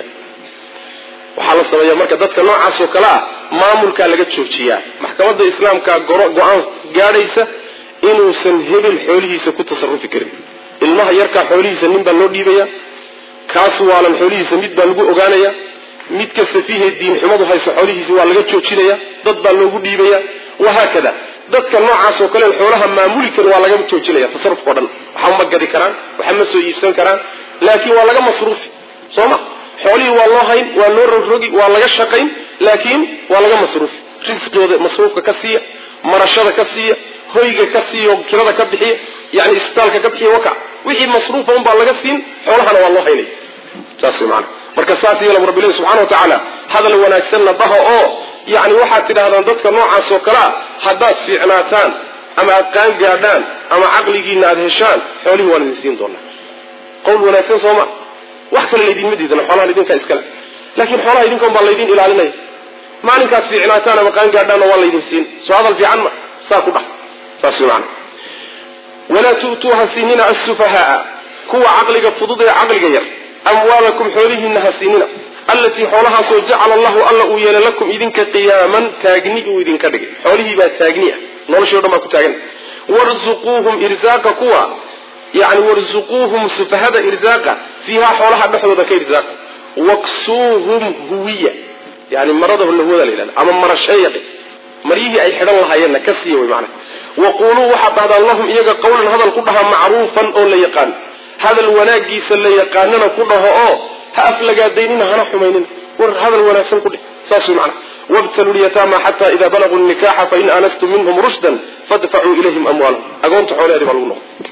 A: waxaa la sameeya marka dadka noocaas oo kale ah maamulkaa laga joojiyaa maxkamadda islaamka go-aan gaadhaysa inuusan hebel xoolihiisa ku tasarufi karin ilmaha yarkaa xoolihiisa nin baa loo dhiibaya kaas waalan xoolihiisa mid baa lagu ogaanaya midka safiihe diinxumadu hayso xoolihiisa waa laga joojinaya dad baa loogu dhiibaya wahaakada dadka noocaas oo kale xoolaha maamuli karin waa laga joojinaya tasarufka o dhan waxa ma gadi karaan waxa ma soo iibsan karaan laakiin waa laga masruufi soo ma xoolihii waa loo hayn waa loo rogrogi waa laga shaqayn laakiin waa laga masruufi risqigooda masruufka ka siiya marashada ka siiya hoyga ka siiya oo kirada ka bixiya yani isbitaalka ka bixiya waka wixii masruufa un baa laga siin xoolahana waa loo haynay saas wey maana marka saas yeela rabbilahi subxana wa tacaala hadal wanaagsanna dhaha oo yani waxaad tidhahdaan dadka noocaas oo kalea haddaad fiicnaataan ama aad qaan gaadhaan ama caqligiina aad heshaan xoolihii waan idin siin doonaa qowl wanaagsan sooma wax kale laydinma diidana xoolaha idinkaa iskale laakiin xoolaha idinkan baa laydin ilaalinaya maalinkaad fiicnaataan ama qaan gaadhaanna waa laydin siin soo hadal fiican ma saa ku dhah saas wey maana walaa tu'tuuha siinina asufahaaa kuwa caqliga fudud ee caqliga yar amwaalakum xoolihiina ha siinina allatii xoolahaasoo jacala allahu alla uu yeelay lakum idinka qiyaaman taagni uu idinka dhigay xoolihii baa taagni ah noloshii o dhan baa ku taagan warzuquuhum irsaaqa kuwa yani warzuquuhum sufahada irsaaqa fiihaa xoolaha dhexdooda ka irsaaqa waksuuhum huwiya yani marada lahwada la yidhahda ama marasheeya maryihii ay xidhan lahaayeenna ka siiya wey macana waquuluu waxaad dhahdaan lahum iyaga qawlan hadal ku dhaha macruufan oo la yaqaan hadal wanaagiisa la yaqaanana ku dhaho oo ha aflagaadaynina hana xumaynina war hadal wanaagsan ku dheh saas wey macana wabtaluu lyataama xata ida balaguu nikaxa fain aanastum minhum rushdan fadfacuu ilayhim amwaalahum agoonta xoolaheedi baa lagu noqo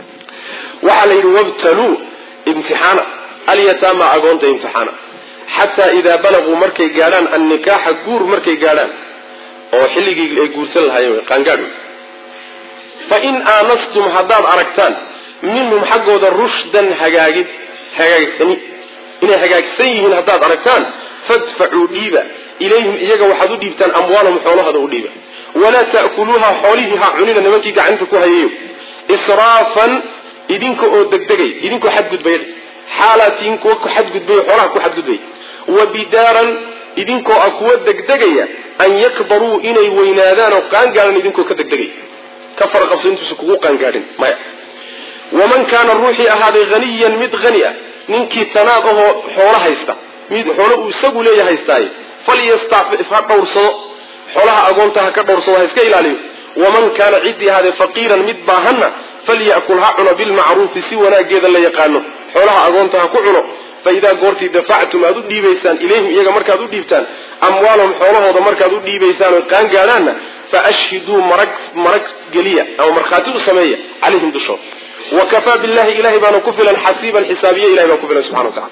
A: waxaa la yidhi wabtaluu imtixaana alyataama agoonta imtixaana xataa idaa balaguu markay gaadhaan annikaaxa guur markay gaadhaan oo xilligii ay guursan lahaayeen qaangaadh wey fain aanastum haddaad aragtaan minhum xaggooda rushdan hagaagid hagaagsani inay hagaagsan yihiin haddaad aragtaan fadfacuu dhiiba ilayhim iyaga waxaad u dhiibtaan amwaalahum xoolahada u dhiiba walaa ta'kuluuha xoolihii ha cunina nimankii gacanta ku hayayo israafan idinka oo degdegay idinkoo xadgudbaya xaalatiin kuwa ku xadgudbaya xoolaha ku xadgudbaya wa bidaaran idinkoo ah kuwa degdegaya an yakbaruu inay weynaadaan oo qaangaadan idinkoo ka degdegaya ka faraqabso intuusa kugu qaangaadhin maya waman kaana ruuxii ahaaday haniyan mid hani ah ninkii tanaad ahoo xoolo haysta mid xoolo uu isagu leeya haystaaye falyastacfif ha dhowrsado xoolaha agoonta ha ka dhowrsado ha iska ilaaliyo waman kaana ciddii ahaadee faqiiran mid baahanna falya'kul ha cuno bilmacruufi si wanaageeda la yaqaano xoolaha agoonta ha ku cuno fa idaa goortii dafactum aad u dhiibaysaan ilayhim iyaga markaad u dhiibtaan amwaalahum xoolahooda markaad u dhiibaysaan oo qaan gaadhaanna fa ashhiduu marag marag geliya ama markhaati u sameeya calayhim dushooda wa kafaa billahi ilahay baana ku filan xasiiban xisaabiye ilahay baa ku filan subxana wa tacala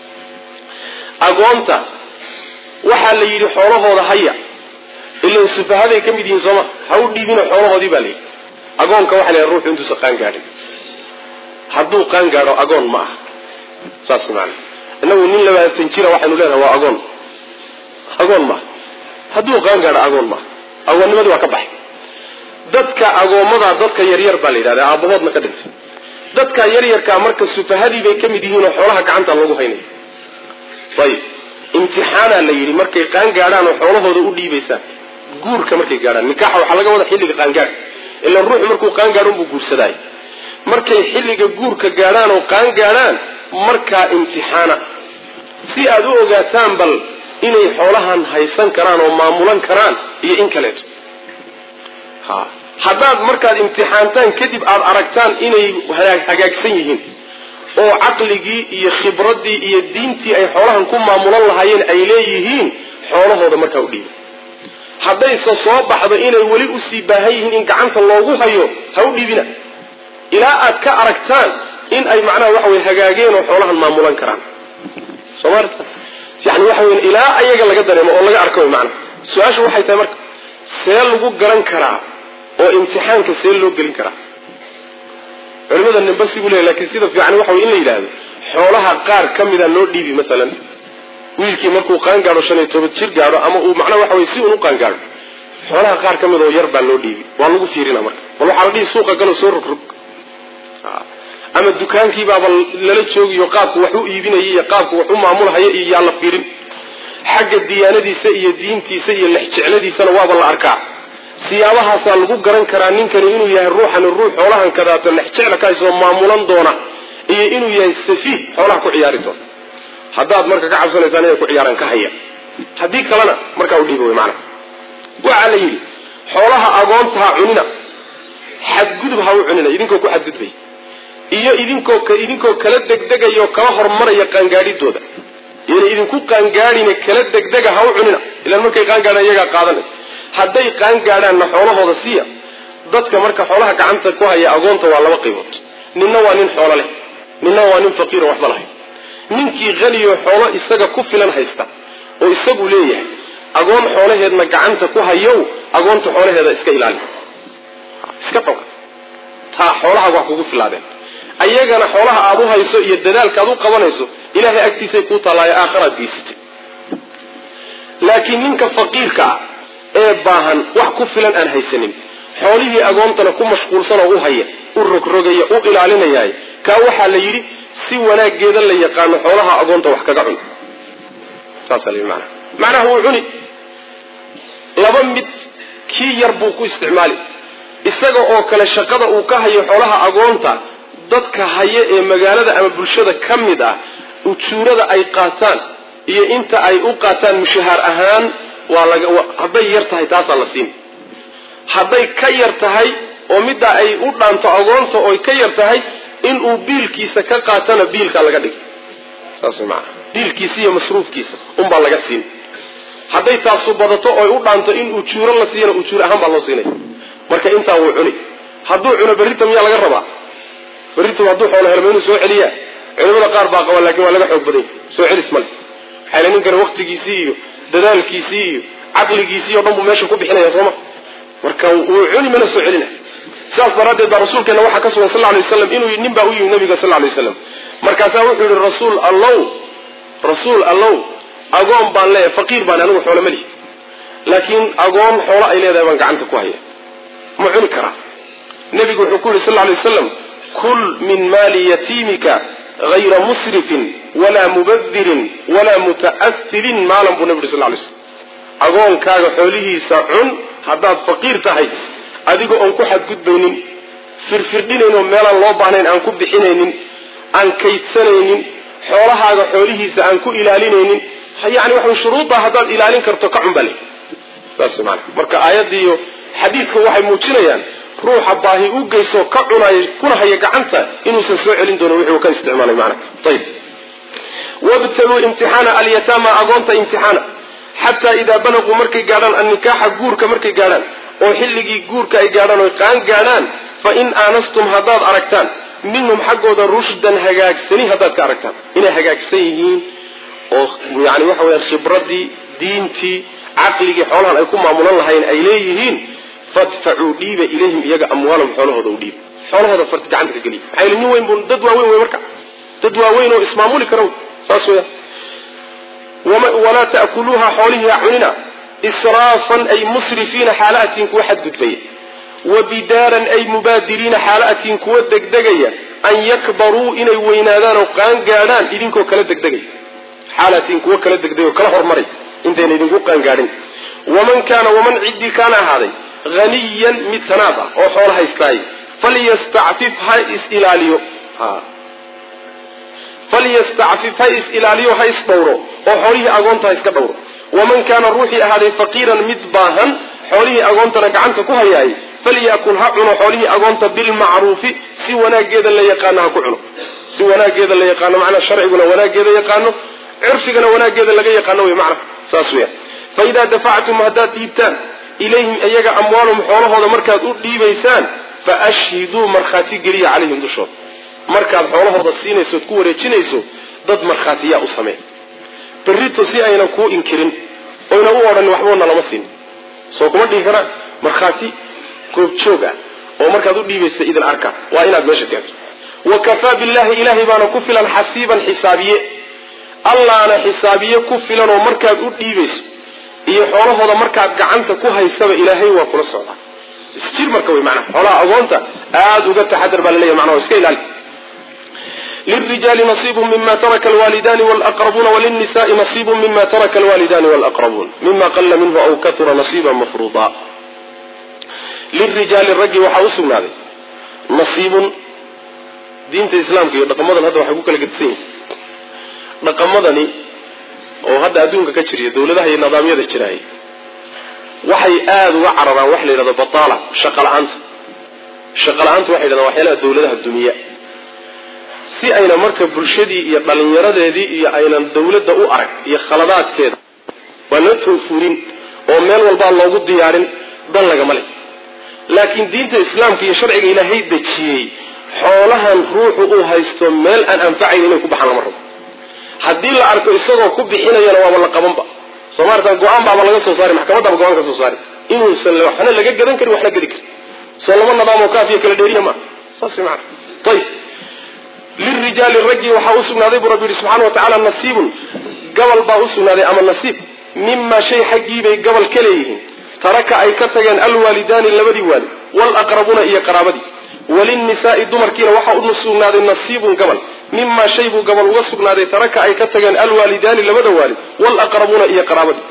A: agoonta waxaa la yidhi xoolahooda haya ilan sufahaday ka mid yihiin sooma ha u dhiibina xoolahoodii baa layidhi agoonka waxa la ruuxu intuusa qaan gaadhin hadduu qaan gaadho agoon ma aha saas maana inagu nin labaatan jira waxaynu leenahay waa agoon agoon maaha hadduu qaan gaadho agoon maaha agoonnimadii waa ka baxay dadka agoomadaa dadka yaryar baa la yidhahda aabbahoodna ka dhintay dadka yaryarkaa marka sufahadii bay ka mid yihiin oo xoolaha gacanta lagu haynaya ayib imtixaanaa la yidhi markay qaan gaadhaan oo xoolahooda u dhiibaysaan guurka markay gaadhaan nikaaxa waxaa laga wada xilliga qaangaadh ilaan ruuxu markuu qaan gaadho unbuu guursadaay markay xilliga guurka gaadhaan oo qaan gaadhaan markaa imtixaana si aad u ogaataan bal inay xoolahan haysan karaan oo maamulan karaan iyo in kaleeto ha haddaad markaad imtixaantaan kadib aada aragtaan inay hagaagsan yihiin oo caqligii iyo khibraddii iyo diintii ay xoolahan ku maamulan lahaayeen ay leeyihiin xoolahooda markaa u dhiiba haddayse soo baxdo inay weli usii baahan yihiin in gacanta loogu hayo ha u dhiibina ilaa aad ka aragtaan in ay macnaha waxa weye hagaageen oo xoolahan maamulan karaan soo maarta yani waxa weya ilaa ayaga laga dareemo oo laga arko wy maanaa su-aashu waxay tahay marka see lagu garan karaa oo imtixaanka see loo gelin karaa culimada nimba sigu leeya lakin sida fiican waxa wey in la yidhaahdo xoolaha qaar ka mida loo dhiibi masalan wiilkii markuu qaan gaadho shan iyo toban jir gaadho ama uu macnaha waxa wey si un u qaan gaadho xoolaha qaar ka mid oo yar baa loo dhiibi waa lagu fiirina marka bal waxaa la dhihi suuqa galo soo rogrog ama dukaankiibaaba lala joogiyo qaabku wax u iibinaya iyo qaabku wax u maamulhaya iyo yaa la fiirin xagga diyaanadiisa iyo diintiisa iyo lexjecladiisana waaba la arkaa siyaabahaasaa lagu garan karaa ninkani inuu yahay ruuxani ruux xoolahan kadaato lexjecla ka haysoo maamulan doona iyo inuu yahay safiih xoolaha ku ciyaari doona haddaad marka ka cabsanaysaan inay ku ciyaaraan ka haya haddii kalena markaa u dhiiba wey maanaa waxaa la yidhi xoolaha agoonta ha cunina xadgudub ha u cunina idinkoo ku xadgudbay iyo idinkoo idinkoo kala degdegaya oo kala hormaraya qaangaadhidooda iyona idinku qaangaadhina kala degdega ha u cunina ilaan markay qaangaadhaan iyagaa qaadanay hadday qaangaadhaanna xoolahooda siiya dadka marka xoolaha gacanta ku haya agoonta waa laba qaybood ninna waa nin xoolo leh ninna waa nin faqiiro waxba lahay ninkii haniyo xoolo isaga ku filan haysta oo isagu leeyahay agoon xoolaheedna gacanta ku hayow agoonta xoolaheeda iska ilaali iska xoga taa xoolaha waa kugu filaadeen ayagana xoolaha aad u hayso iyo dadaalka aad u qabanayso ilaahay agtiisay kuu taallaayo aakharaad geysatay laakiin ninka faqiirka ah ee baahan wax ku filan aan haysanin xoolihii agoontana ku mashquulsanoo u haya u rogrogaya u ilaalinayaay kaa waxaa la yidhi si wanaageeda la yaqaano xoolaha agoonta wax kaga cun saasaa la yidhi macnaha macnaha wuu cuni laba mid kii yar buu ku isticmaali isaga oo kale shaqada uu ka hayo xoolaha agoonta dadka haya ee magaalada ama bulshada ka mid ah ujuurada ay qaataan iyo inta ay u qaataan mushahaar ahaan waa laga hadday yar tahay taasaa la siin hadday ka yar tahay oo middaa ay u dhaanto agoonta ooy ka yar tahay inuu biilkiisa ka qaatana biilkaa laga dhigay saas maana biilkiisa iyo masruufkiisa unbaa laga siin hadday taasu badato ooy u dhaanto in ujuuro la siiyana ujuur ahaan baa loo siinaya marka intaa wuu cuni hadduu cuno berrita miyaa laga rabaa berrita hadduu xoolo helmo inuu soo celiyaa culimada qaar baa qaba lakin waa laga xoog badanya soo celis male maxaa ninkani waktigiisii iyo dadaalkiisii iyo caqligiisii o dhan buu meesha ku bixinaya sooma marka wuu cuni mana soo celina sidaas daraaddeed baa rasuulkeena waxaa ka sugan sal lay waslam inuu nin baa u yimi nabiga sal lay waslam markaasaa wuxuu yihi rasuul allow rasuul allow agoon baan leeyahay faqiir baan anigu xoolo malihi laakiin agoon xoolo ay leedahay baan gacanta ku haya ma cuni karaa nebigu wuxuu ku yihi sal lay waslam kul min maali yatiimika hayra musrifin walaa mubadirin walaa muta'ahirin maalan buu nebi yuri sal lay slam agoonkaaga xoolihiisa cun haddaad faqiir tahay adigoo oon ku xadgudbaynin firfirdhinaynoo meelaan loo baahnayn aan ku bixinaynin aan kaydsanaynin xoolahaaga xoolihiisa aan ku ilaalinaynin yani waxa shuruuddaa haddaad ilaalin karto ka cun bale saas maana marka aayaddiiyo xadiidka waxay muujinayaan ruuxa baahi u geyso ka cunay kuna haya gacanta inuusan soo celin doonin wixii uu ka isticmaalay maana ayib wabtaluu imtixaana alyataama agoonta imtixaana xataa idaa balaquu markay gaadhaan annikaaxa guurka markay gaadhaan oo xilligii guurka ay gaadhaan oy qaan gaadhaan fa in aanastum haddaad aragtaan minhum xaggooda rushdan hagaagsani haddaad ka aragtaan inay hagaagsan yihiin oo yani waxa weyaan khibraddii diintii caqligii xoolahan ay ku maamulan lahayn ay leeyihiin fadfacuu dhiiba ilayhim iyaga amwaalahum xoolahooda u dhiiba xoolahooda fart gacanta ka geliya maxaa yili nin weyn bu dad waaweyn wey marka dad waaweyn oo ismaamuli kara saas weya walaa ta'kuluuha xoolihii ha cunina israafan ay musrifiina xaalaatiin kuwa xadgudbaya wa bidaaran ay mubaadiriina xaalaatiin kuwa degdegaya an yakbaruu inay weynaadaan oo qaan gaadhaan idinkoo kala degdegaya xaalaatiin kuwa kala degdegay oo kala hormaray intayna idinku qaangaadhin waman kaana waman ciddii kaana ahaaday haniyan mid tanaad ah oo xoolo haystaay falyastacfif ha is ilaaliyo falyastacfif ha is ilaaliyo ha is dhowro oo xoolihii agoonta ha iska dhowro waman kaana ruuxii ahaaday faqiiran mid baahan xoolihii agoontana gacanta ku hayaay falyakul ha cuno xoolihii agoonta bilmacruufi si wanaageeda la yaqaano ha ku cuno si wanaageeda la yaqaano macnaa sharciguna wanaageeda yaqaano cirfigana wanaageeda laga yaqaano wey macna saas weya fa idaa dafactum haddaad dhiibtaan ilayhim iyaga amwaalum xoolahooda markaad u dhiibaysaan fa ashhiduu markhaati geliya calayhim dushooda markaad xoolahooda siinayso ood ku wareejinayso dad markhaatiyaa u samee berrito si aynan kuu inkirin oyna u odhanin waxboona lama siin soo kuma dhihi karaan markhaati goobjoog ah oo markaad u dhiibaysa idin arka waa inaad meesha keento wa kafaa billahi ilaahay baana ku filan xasiiban xisaabiye allaana xisaabiye ku filan oo markaad u dhiibayso iyo xoolahooda markaad gacanta ku haysaba ilaahay waa kula socdaa isjir marka wey manaa xoolaha agoonta aada uga taxadar baa laleeyahy manaa iska ilaali lirijaali nasiibu mima taraka alwaalidani walaqrabuuna walilnisaai nasiibu mima taraka alwaalidani walaqrabuun mima qala minhu aw katura nasiiba mafruuda lirijaali raggi waxaa u sugnaaday nasiibun diinta islaamka iyo dhaqamadan hadda waxay ku kala gedisan yihin dhaqamadani oo hadda adduunka ka jiriya dawladaha iyo nidaamyada jiraay waxay aada uga cararaan waxa la yidhahdo bataala shaqa la-aanta shaqa la-aanta waxay yidhahdaan waxyaalaha dawladaha duniya si ayna marka bulshadii iyo dhallinyaradeedii iyo aynan dawladda u arag iyo khaladaadkeeda waa noo toofuurin oo meel walbaa loogu diyaarin dan lagama leh laakiin diinta islaamka iyo sharciga ilaahay dejiyey xoolahan ruuxu uu haysto meel aan anfacayn inay ku baxaan lama rabo haddii la arko isagoo ku bixinayana waaba la qabanba soo maarata go-aan baaba laga soo saari maxkamadaaba go-aan ka soo saari inuusan waxna laga gadan karin waxna gedi karin soo laba nadaam oo kaafiya kala dheeriya maa saas maana ayib lirijaali raggii waxaa u sugnaaday buu rabbi yihi subxana wa tacaala nasiibun gabal baa u sugnaaday ama nasiib mimaa shay xaggiibay gabal ka leeyihiin taraka ay ka tageen alwaalidaani labadii waalid walaqrabuuna iyo qaraabadii walinnisaai dumarkiina waxaa u sugnaaday nasiibun gabal mimaa shay buu gabal uga sugnaaday taraka ay ka tageen alwaalidaani labada waalid walaqrabuuna iyo qaraabadii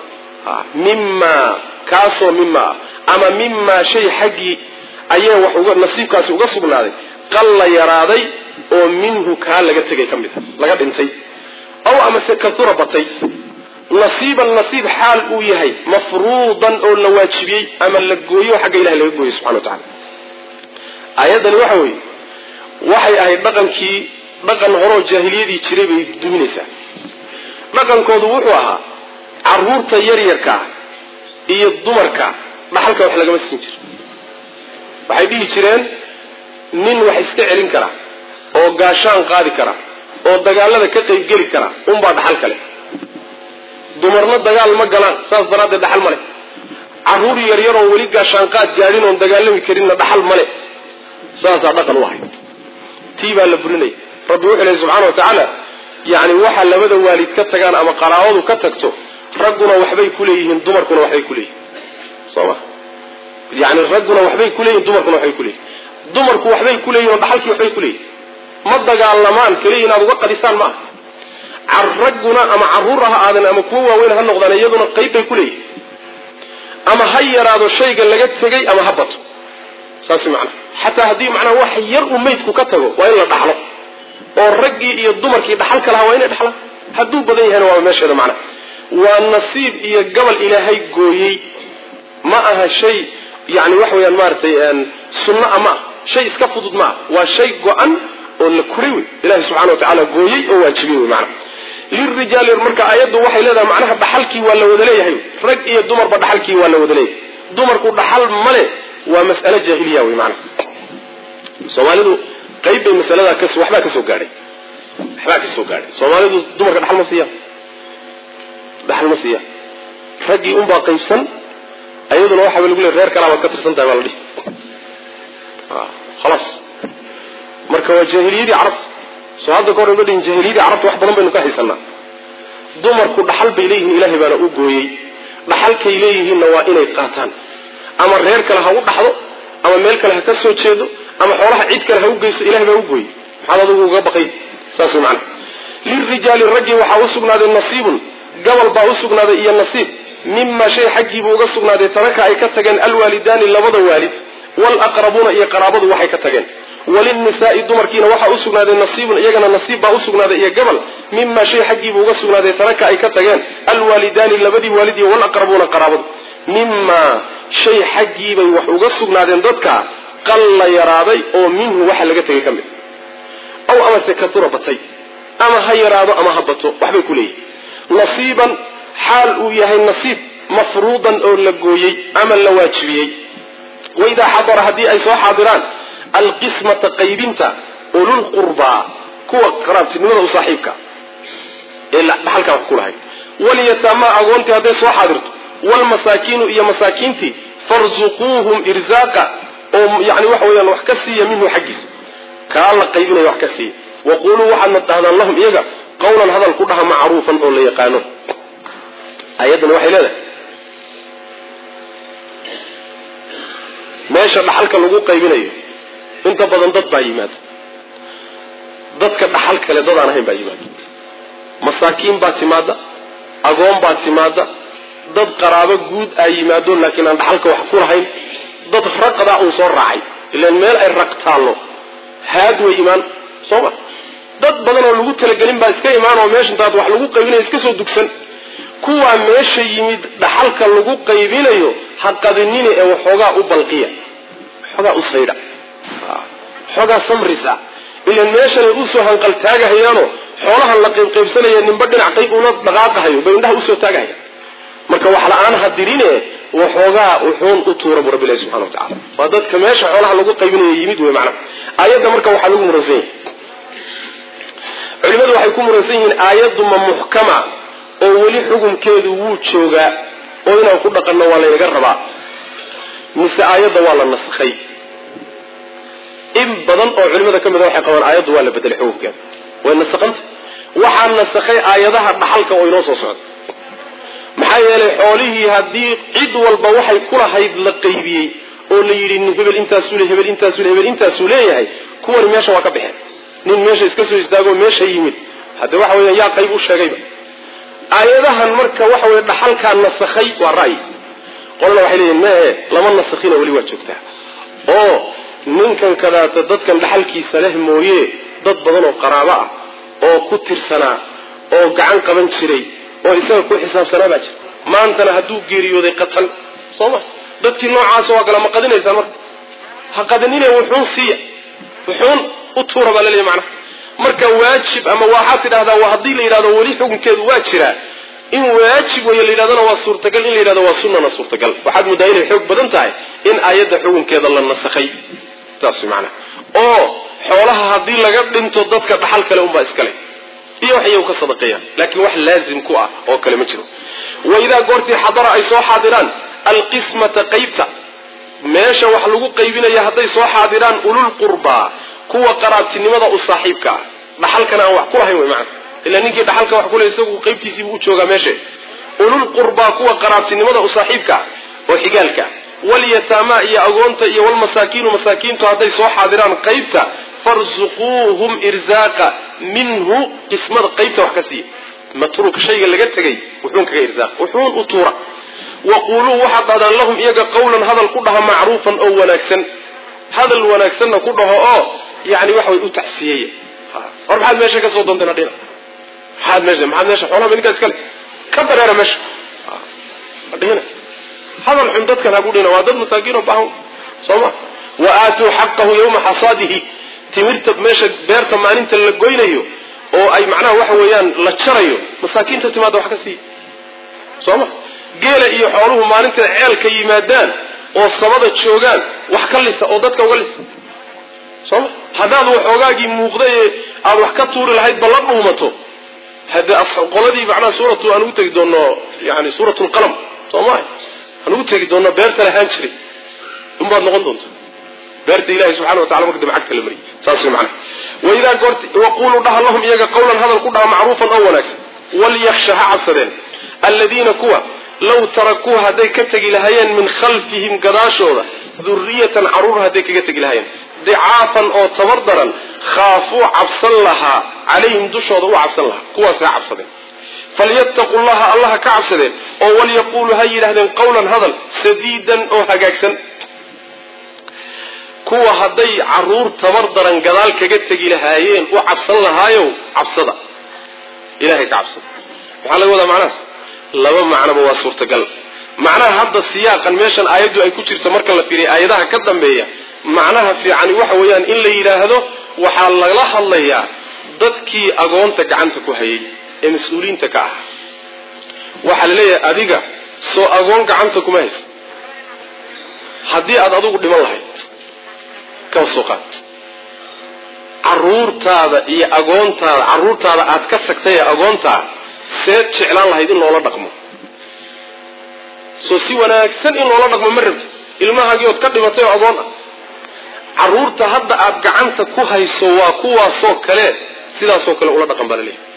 A: mimaa kaasoo mimaa ama mimaa shay xaggii ayee wax nasiibkaasi uga sugnaaday qalla yaraaday oo minhu kaa laga tegay ka mid a laga dhintay aw amase kasura batay nasiiban nasiib xaal uu yahay mafruudan oo la waajibiyey ama la gooyo xagga ilahay laga gooyey subxana wa tacala aayaddani waxa weeye waxay ahayd dhaqankii dhaqan horoo jaahiliyadii jiray bay duminaysaa dhaqankoodu wuxuu ahaa caruurta yaryarka iyo dumarka dhaxalka wax lagama siin jiro waxay dhihi jireen nin wax iska celin kara oo gaashaan qaadi kara oo dagaalada ka qaybgeli kara unbaa dhaxal kale dumarna dagaal ma galaan saas daraaddeed dhaxal ma leh carruur yaryar oon weli gaashaan qaad gaadhin oon dagaalami karinna dhaxal ma leh saasaa dhaqan u ahayd tii baa la burinaya rabbi wuxuu lehy subxana wa tacaala yacni waxa labada waalid ka tagaan ama qaraabadu ka tagto ragguna waxbay ku leeyihiin dumarkuna waxbay ku leeyihin soo ma yani ragguna waxbay ku leeyihin dumarkuna waxbay ku leeyihin dumarku waxbay ku leeyihin oo dhaxalkii waxbay ku leeyihin ma dagaalamaan keliya inaad uga qadisaan ma aha ragguna ama carruur ha aadan ama kuwo waaweyn ha noqdaan iyaduna qayb bay ku leeyihin ama ha yaraado shayga laga tegay ama ha bato saas macnaa xataa haddii macnaa wax yar uu maydku ka tago waa in la dhaxlo oo raggii iyo dumarkii dhaxal ka lahaa waa inay dhaxlaan hadduu badan yahayna waa meesheeda macnaa waa nasiib iyo gabal ilaahay gooyey ma aha shay yani waxa weyaan maaratay sunno a ma ah shay iska fudud ma ah waa shay go-an oo la kuray wey ilahi subxana wa tacaala gooyey oo waajibiyey wey maanaa lirijaali marka aayaddu waxay leedahay macnaha dhaxalkii waa la wada leeyahay rag iyo dumarba dhaxalkii waa la wada leeyahay dumarku dhaxal male waa mas'ale jaahiliya wey maanaa soomaalidu qayb bay masaladaa ka waxbaa kasoo gaadhay waxbaa kasoo gaadhay soomaalidu dumarka dhaxal ma siiyaan dhaxal ma siiyaan raggii unbaa qaybsan ayaduna waxaaba lagu leey reer kalaa baad ka tirsan tahay baa la dhihi khalaas marka waa jaahiliyadii carabta soo hadda ka hor uga dhihin jaahiliyadii carabta wax badan baynu ka haysanaa dumarku dhaxal bay leeyihiin ilaahay baana u gooyey dhaxalkay leeyihiinna waa inay qaataan ama reer kale ha u dhaxdo ama meel kale ha ka soo jeedo ama xoolaha cid kale ha u geyso ilahay baa u gooyey maxaad adigu uga baqay saas way macana lirijaali raggii waxaa u sugnaaday nasiibun gabal baa u sugnaaday iyo nasiib mima shay xaggiibuu uga sugnaaday taraka ay ka tageen alwaalidaani labada waalid walaqrabuuna iyo qaraabadu waxay ka tageen walinnisaai dumarkiina waxaa usugnaaday nasiibun iyagana nasiib baa usugnaaday iyo gabal mima shay xaggiiba uga sugnaaday taraka ay ka tageen alwaalidaani labadii waalid iyo walaqrabuuna qaraabadu mima shay xaggiibay wax uga sugnaadeen dadka qalla yaraaday oo minhu waxa laga tegay ka mid aw amase katura batay ama ha yaraado ama ha bato waxbay ku leeyihin nasiiban xaal uu yahay nasiib mafruudan oo la gooyey ama la waajibiyey waidaa xadara haddii ay soo xaadiraan alqismata qaybinta ululqurbaa kuwa qaraabtinimada u saaxiibka ee dhaxalkaa wax ku lahayd walyataamaa agoontii hadday soo xaadirto wlmasaakiinu iyo masaakiintii farzuquuhum irzaaqa oo yani waxa weyaan wax ka siiya minhu xaggiisa kaa la qaybinaya wax ka siiya waquluu waxaadna dhahdaan lahum iyaga qawlan hadal ku dhaha macruufan oo la yaqaano ayaddani waxay leedahay meesha dhaxalka lagu qaybinayo inta badan dad baa yimaada dadka dhaxal kale dad aan ahayn baa yimaada masaakiin baa timaada agoon baa timaada dad qaraabo guud aa yimaado laakiin aan dhaxalka wax ku lahayn dad raqdaa uun soo raacay ilaan meel ay raq taallo haad way imaan soo ma dad badan oo lagu talagelin baa iska imaan oo meesha intaad wax lagu qaybinayo iska soo dugsan kuwaa meesha yimid dhaxalka lagu qaybinayo ha qadinini ee waxoogaa u balqiya waxoogaa u saydha waxoogaa samris ah ilan meeshanay usoo hanqaltaagahayaanoo xoolahan la qaybqaybsanaya ninba dhinac qayb una dhaqaaqahayo bay indhaha usoo taagahaya marka wax la-aan ha dirine waxoogaa uxuun u tuura bu rabbi ilahi subxana wa tacala waa dadka meesha xoolaha lagu qaybinayo yimid wey macnaha aayadda marka waxaa lagu muransan yahay culimadu waxay ku muransan yihiin aayaddu ma muxkama oo weli xukunkeedu wuu joogaa oo inaan ku dhaqanno waa laynaga rabaa mise aayadda waa la naskhay in badan oo culimada ka mida waxay qabaan aayaddu waa la bedelay xukunkeeda way nasaqanta waxaa nasakhay aayadaha dhaxalka oo inoo soo socda maxaa yeelay xoolihii haddii cid walba waxay kulahayd la qaybiyey oo la yidhi hebel intaasuu le hebel intaasuu le hebel intaasuu leeyahay kuwani meesha waa ka baxeen nin meesha iska soo istaagoo meesha yimid hadde waxa weeyaan yaa qayb u sheegayba aayadahan marka waxa weye dhaxalkaa nasakhay waa ra'yi qolana waxay leeyihin mehe lama nasakhina weli waa joogtaa oo ninkan kadaata dadkan dhaxalkiisa leh mooye dad badan oo qaraabo ah oo ku tirsanaa oo gacan qaban jiray oo isaga ku xisaabsanaa baa jira maantana hadduu geeriyooday qatan soo ma dadkii noocaas waa kala ma qadinaysaan marka ha qadinine wuxuun siiya wuxuun u tuura baa laleeyahy macnaha marka waajib ama waxaad tidhahdaa waa haddii la yidhahdo weli xukunkeedu waa jiraa in waajib weeye la yidhahdona waa suurtagal in la yidhahdo waa sunnana suurtagal waxaad muddaa inay xoog badan tahay in aayadda xukunkeeda la nasakhay taas macnaha oo xoolaha haddii laga dhinto dadka dhaxal kale unbaa iskale iyo wax iyagu ka sadaqeeyaan laakiin wax laazim ku ah oo kale ma jiro waidaa goortii xadara ay soo xaadiraan alqismata qaybta meesha wax lagu qaybinaya hadday soo xaadiraan ulul qurbaa kuwa qaraabtinimada u saaxiibka ah dhaxalkana aan wax ku lahayn wey macana ilaa ninkii dhaxalka wax kule isagu qaybtiisiibuu u joogaa meesha ulul qurbaa kuwa qaraabtinimada u saaxiibka ah oo xigaalka walyataamaa iyo agoonta iyo walmasaakiinu masaakiintu hadday soo xaadiraan qaybta farzuquuhum irzaaqa minhu qismada qaybta wax ka siiya matruuk shayga laga tegay wuxuun kaga irzaaq wuxuun u tuura waquuluu waxaad dhahdaan lahum iyaga qawlan hadal ku dhaha macruufan oo wanaagsan hadal wanaagsanna ku dhaho oo yani waxa way u tacsiyeeya war maxaad meesha ka soo doonteen adhina maxaad meesha maxaad meesha xoolaha ninkaa iskale ka dareera meesha adhina hadal xun dadkan haku dhina waa dad masaakiin oo baahan soo ma wa aatuu xaqahu yawma xasaadihi timirta meesha beerta maalinta la goynayo oo ay macnaha waxa weeyaan la jarayo masaakiinta timaada wax ka siiya soo ma geela iyo xooluhu maalinta ceelka yimaadaan oo samada joogaan wax ka lisa oo dadka uga lisa soo ma haddaad waxoogaagii muuqday ee aada wax ka tuuri lahayd ba la dhuumato hade qoladii macnaha suuratu aan ugu tegi doono yani suurat lqalam soo maha aan ugu tegi doono beerta lahaan jiray unbaad noqon doonta beerta ilahi subxana watacala marka dambe cagta la mariyay saas way macnaha waidaa goorti waquluu dhaha lahum iyaga qawlan hadal ku dhaha macruufan oo wanaagsan walyaksha ha cabsadeen aladiina kuwa law tarakuu hadday ka tegi lahaayeen min khalfihim gadaashooda duriyatan caruur hadday kaga tegi lahaayeen dicaafan oo tabar daran khaafuu cabsan lahaa calayhim dushooda u cabsan lahaa kuwaas ha cabsadeen falyattaquu llaha allaha ka cabsadeen oo walyaquuluu ha yidhahdeen qawlan hadal sadiidan oo hagaagsan kuwa hadday caruur tabar daran gadaal kaga tegi lahaayeen u cabsan lahaayow cabsada ilahay ka cabsada maxaa laga wadaa macnahaas laba macnoba waa suurtagal macnaha hadda siyaaqan meeshan aayaddu ay ku jirto marka la fiiriya aayadaha ka dambeeya macnaha fiicani waxa weeyaan in la yidhaahdo waxaa lala hadlayaa dadkii agoonta gacanta ku hayay ee mas-uuliyiinta ka ah waxaa la leeyahay adiga soo agoon gacanta kuma haysa haddii aada adigu dhiman lahayd kaba soo qaad caruurtaada iyo agoontaada carruurtaada aad ka tagtay ee agoontaa seed jeclaan lahayd in loola dhaqmo soo si wanaagsan in loola dhaqmo ma rabti ilmahaagii ood ka dhimatay oo agoon ah carruurta hadda aad gacanta ku hayso waa kuwaasoo kale sidaasoo kale ula dhaqan baa la leeyahay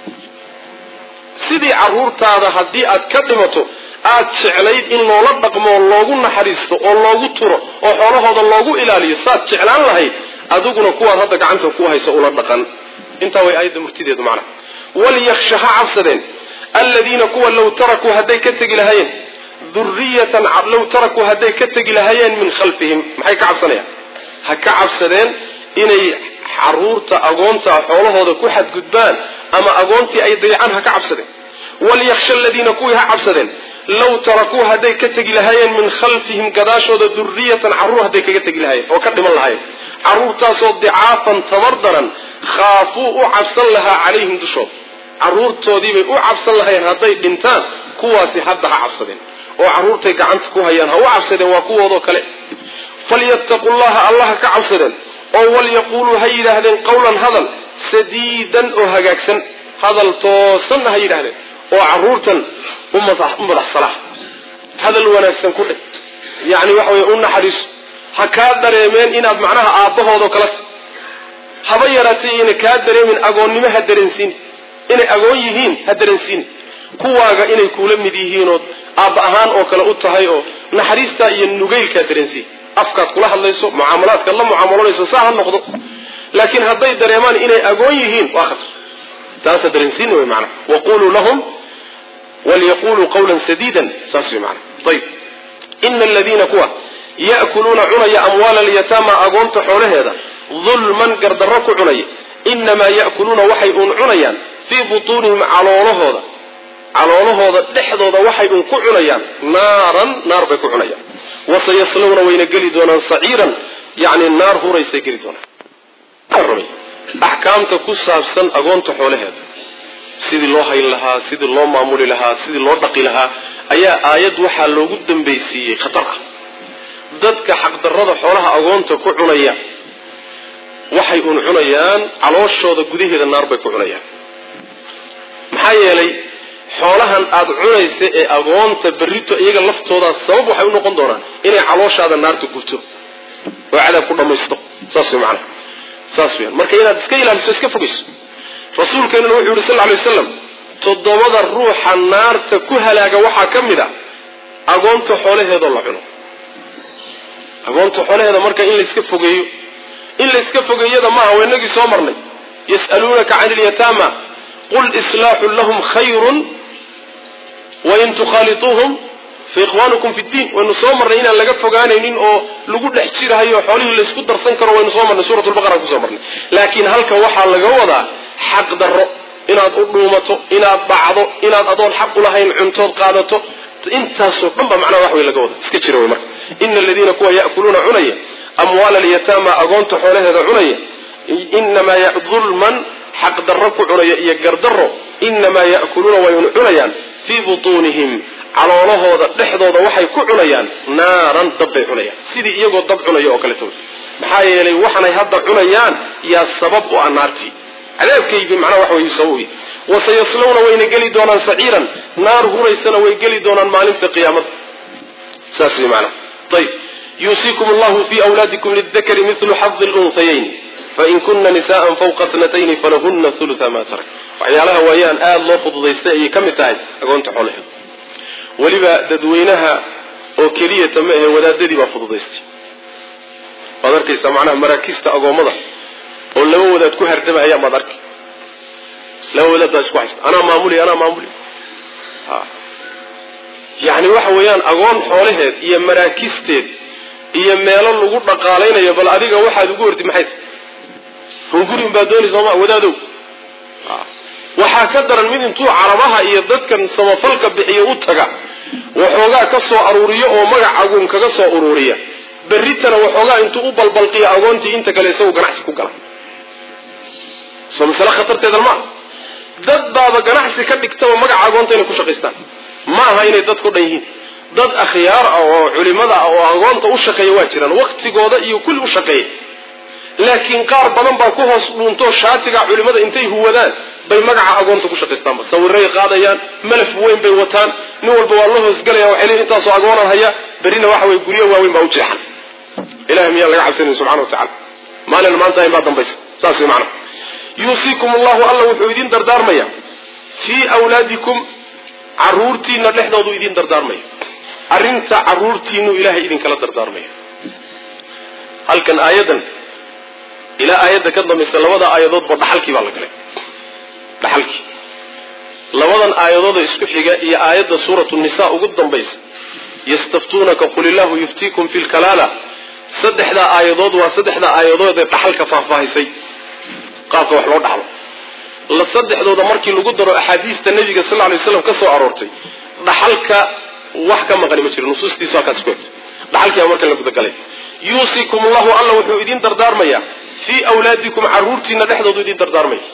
A: sidii carruurtaada haddii aad ka dhimato aad jeclayd in loola dhaqmo oo loogu naxariisto oo loogu turo oo xoolahooda loogu ilaaliyo saad jeclaan lahayd adiguna kuwaad hadda gacanta ku hayso ula dhaqan intaa way aayadda murtideedu macnaha walyaksha ha cabsadeen aladiina kuwa law tarakuu hadday ka tegi lahaayeen duriyatan law tarakuu hadday ka tegi lahaayeen min khalfihim maxay ka cabsanayaan ha ka cabsadeen inay caruurta agoonta xoolahooda ku xadgudbaan ama agoontii ay dayacaan ha ka cabsadeen walyaksha aladiina kuwii ha cabsadeen law tarakuu hadday ka tegi lahaayeen min khalfihim gadaashooda duriyatan carruur hadday kaga tegi lahaayeen oo ka dhiman lahaayeen carruurtaasoo dicaafan tabar daran khaafuu u cabsan lahaa calayhim dushooda carruurtoodiibay u cabsan lahayen hadday dhintaan kuwaasi hadda ha cabsadeen oo carruurtay gacanta ku hayaan ha u cabsadeen waa kuwoodoo kale falyattaqu llaha allaha ka cabsadeen oo walyaquuluu ha yidhaahdeen qawlan hadal sadiidan oo hagaagsan hadal toosanna ha yidhahdeen oo carruurtan u madax salaax hadal wanaagsan ku dheh yacni waxa weye u naxariiso ha kaa dareemeen inaad macnaha aabbahoodoo kala ta haba yaraatay ina kaa dareemin agoonnimo ha dareensiin inay agoon yihiin ha dareensiin kuwaaga inay kuula mid yihiinood aabba ahaan oo kale u tahay oo naxariistaa iyo nugaylkaa dareensiin afkaad kula hadlayso mucaamalaadkaad la mucaamaloonayso saa ha noqdo laakiin hadday dareemaan inay agoon yihiin waa khatar taasa dareensiin wey maanaa waquluu lahum walyaquluu qawlan sadiidan saas wey maanaa ayib ina aladiina kuwa ya'kuluuna cunaya amwaala alyataama agoonta xoolaheeda dulman gardarro ku cunaya inamaa ya'kuluuna waxay uun cunayaan fii butuunihim caloolahooda caloolahooda dhexdooda waxay uun ku cunayaan naaran naar bay ku cunayaan wasayaslawna wayna geli doonaan saciiran yani naar huraysay geli doonaan axkaamta ku saabsan agoonta xoolaheeda sidii loo hayn lahaa sidii loo maamuli lahaa sidii loo dhaqi lahaa ayaa aayad waxaa loogu dambaysiiyey khatar ah dadka xaqdarrada xoolaha agoonta ku cunaya waxay uun cunayaan calooshooda gudaheeda naar bay ku cunayaan maxaa yeelay xoolahan aada cunaysa ee agoonta berrito iyaga laftoodaa sabab waxay u noqon doonaan inay calooshaada naarta gubto oo cadaab ku dhammaysto saas way macanaha saas weyaan marka inaad iska ilaaliso iska fogayso rasuulkeenuna wuxuu yihi sal lla alay waslam toddobada ruuxa naarta ku halaaga waxaa ka mid a agoonta xoolaheedoo la cuno agoonta xoolaheeda marka in layska fogeeyo in layska fogeeyada maaha waa inagii soo marnay yas'aluunaka can ilyataama qul islaaxun lahum khayrun wain tukhaaliuuhum fa ikhwaanukum fi ddiin waynu soo marnay inaan laga fogaanaynin oo lagu dhex jirahayo xoolihii laysku darsan karo waynu soo marnay suurat lbaqara kusoo marnay laakiin halkan waxaa laga wadaa xaq darro inaad u dhuumato inaad dhacdo inaad adoon xaq ulahayn cuntood qaadato intaasoo dhan ba macnaha wax wey laga wada iska jira wey marka ina aladiina kuwa ya'kuluuna cunaya amwaala alyataama agoonta xoolaheeda cunaya inamaa dulman xaq darro ku cunaya iyo gardarro inamaa ya'kuluuna wayun cunayaan fii butuunihim caloolahooda dhexdooda waxay ku cunayaan naaran dab bay cunayaan sidii iyagoo dab cunaya oo kaleto maxaa yeelay waxanay hadda cunayaan yaa sabab u ah naartii cadaabkaygii macnaha wax way sabab u wasayaslawna wayna geli doonaan saciiran naar huraysana way geli doonaan maalinta qiyaamada saas way macnaha ayib yuusiikum allahu fi awlaadikum lidakari milu xadi lunhayayn fain kuna nisaan fawqa tnatayni falahuna hulua ma tarak waxyaalaha waayaan aada loo fududaystay ayay ka mid tahay agoonta xoolaheedu weliba dadweynaha oo keliyata ma ahe wadaadadii baa fududaystay waad arkaysaa macnaha maraakista agoommada oo laba wadaad ku hardamahaya maad arki laba wadaad baa isku haysta anaa maamuli anaa maamuli yani waxa weeyaan agoon xoolaheed iyo maraakisteed iyo meelo lagu dhaqaalaynayo bal adiga waxaad ugu hortid maxay tahy hunguri unbaa dooni sooma wadaadow waxaa ka daran mid intuu carabaha iyo dadkan samafalka bixiyo u taga waxoogaa ka soo aruuriyo oo magac agoon kaga soo uruuriya berritana waxoogaa intuu u balbalqiyo agoontii inta kale isagu ganacsi ku gala soo masale khatarteedan maa dad baaba ganacsi ka dhigtaba magaca agoonta inay ku shaqaystaan ma aha inay dadku dhan yihiin dad akhyaar ah oo culimada ah oo agoonta u shaqeeya waa jiraan waktigooda iyo kulli u shaqeeya laakiin qaar badan baa ku hoos dhuuntoo shaatiga culimada intay huwadaan bay magaca agoonta ku shaqaystaanba sawiray qaadayaan malaf weyn bay wataan nin walba waa la hoosgelaya waxay leeyiin intaasoo agoonan haya berrina waxa weye guryo waaweyn baa u jeexan ilahay miyaan laga cabsanayn subxana wa tacala maalin maanta in baa dambaysa saas way macnaha yuusiikum allahu alla wuxuu idin dardaarmaya fii awlaadikum caruurtiina dhexdoodu idin dardaarmaya arrinta caruurtiinu ilahay idinkala dardaarmaya halkan aayadan ilaa aayadda ka dambaysa labada aayadoodba dhaxalkii baa la galay dhaxalkii labadan aayadooda isku xiga iyo aayadda suuratu nisa ugu dambaysa yastaftuunaka qul illahu yuftiikum fi lkalaala saddexdaa aayadood waa saddexdaa aayadood ee dhaxalka faahfaahisay qaabka wax loo dhaxlo la saddexdooda markii lagu daro axaadiista nabiga sal lay slam ka soo aroortay dhaxalka wax ka maqani ma jiro nusuustiisu halkaas ku egtay dhaxalkii baa markan la gudagalay yuusikum allahu alla wuxuu idin dardaarmayaa fii awlaadikum caruurtiina dhexdoodu idin dardaarmaya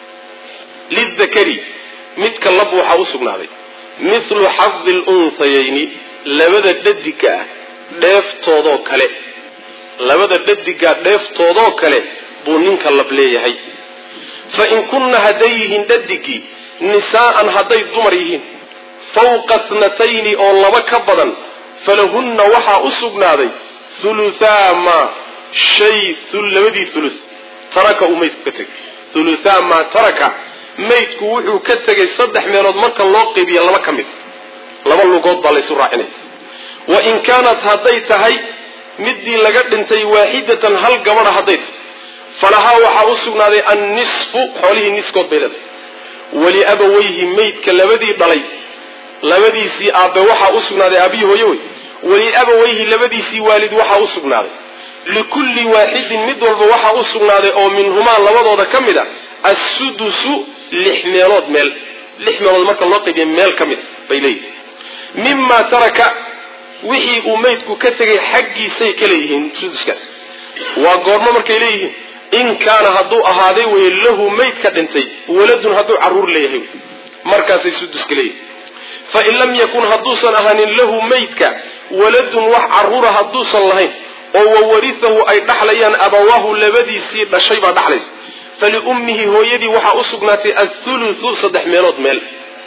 A: lidakari midka lab waxaa u sugnaaday mithlu xadi lunsayayni labada dhadiga ah dheeftoodoo kale labada dhadigaa dheeftoodoo kale buu ninka lab leeyahay fa in kunna hadday yihiin dhadigii nisaa'an hadday dumar yihiin fawqa tnatayni oo laba ka badan falahunna waxaa u sugnaaday huluthaa maa shay labadii thuluth taraka uu maydku ka tegay huluthaa maa taraka maydku wuxuu ka tegay saddex meelood marka loo qeybiya laba ka mid laba lugood baa laysu raacinaya wa in kaanat hadday tahay midii laga dhintay waaxidatan hal gabadha hadday tahay falahaa waxaa u sugnaaday annisfu xoolihii niskood bay leedahay waliabawayhi maydka labadii dhalay labadiisii aabbe waxaa u sugnaaday aabihii hooye wey waliabawayhi labadiisii waalid waxaa u sugnaaday likulli waaxidin mid walba waxaa u sugnaaday oo minhumaa labadooda ka mid a assudusu lix meelood meel lix meelood marka loo qaybiya meel ka mid bay leeyihin mimaa taraka wixii uu maydku ka tegay xaggiisay ka leeyihiin suduskaas waa goormo markay leeyihiin in kaana hadduu ahaaday weye lahu mayd ka dhintay waladun hadduu carruur leeyahay markaasay suduska leeyihin fain lam yakun hadduusan ahaanin lahu maydka waladun wax carruura hadduusan lahayn oo wawarihahu ay dhaxlayaan abawaahu labadiisii dhashay baa dhaxlaysa faliummihi hooyadii waxaa u sugnaatay athuluthu saddex meelood meel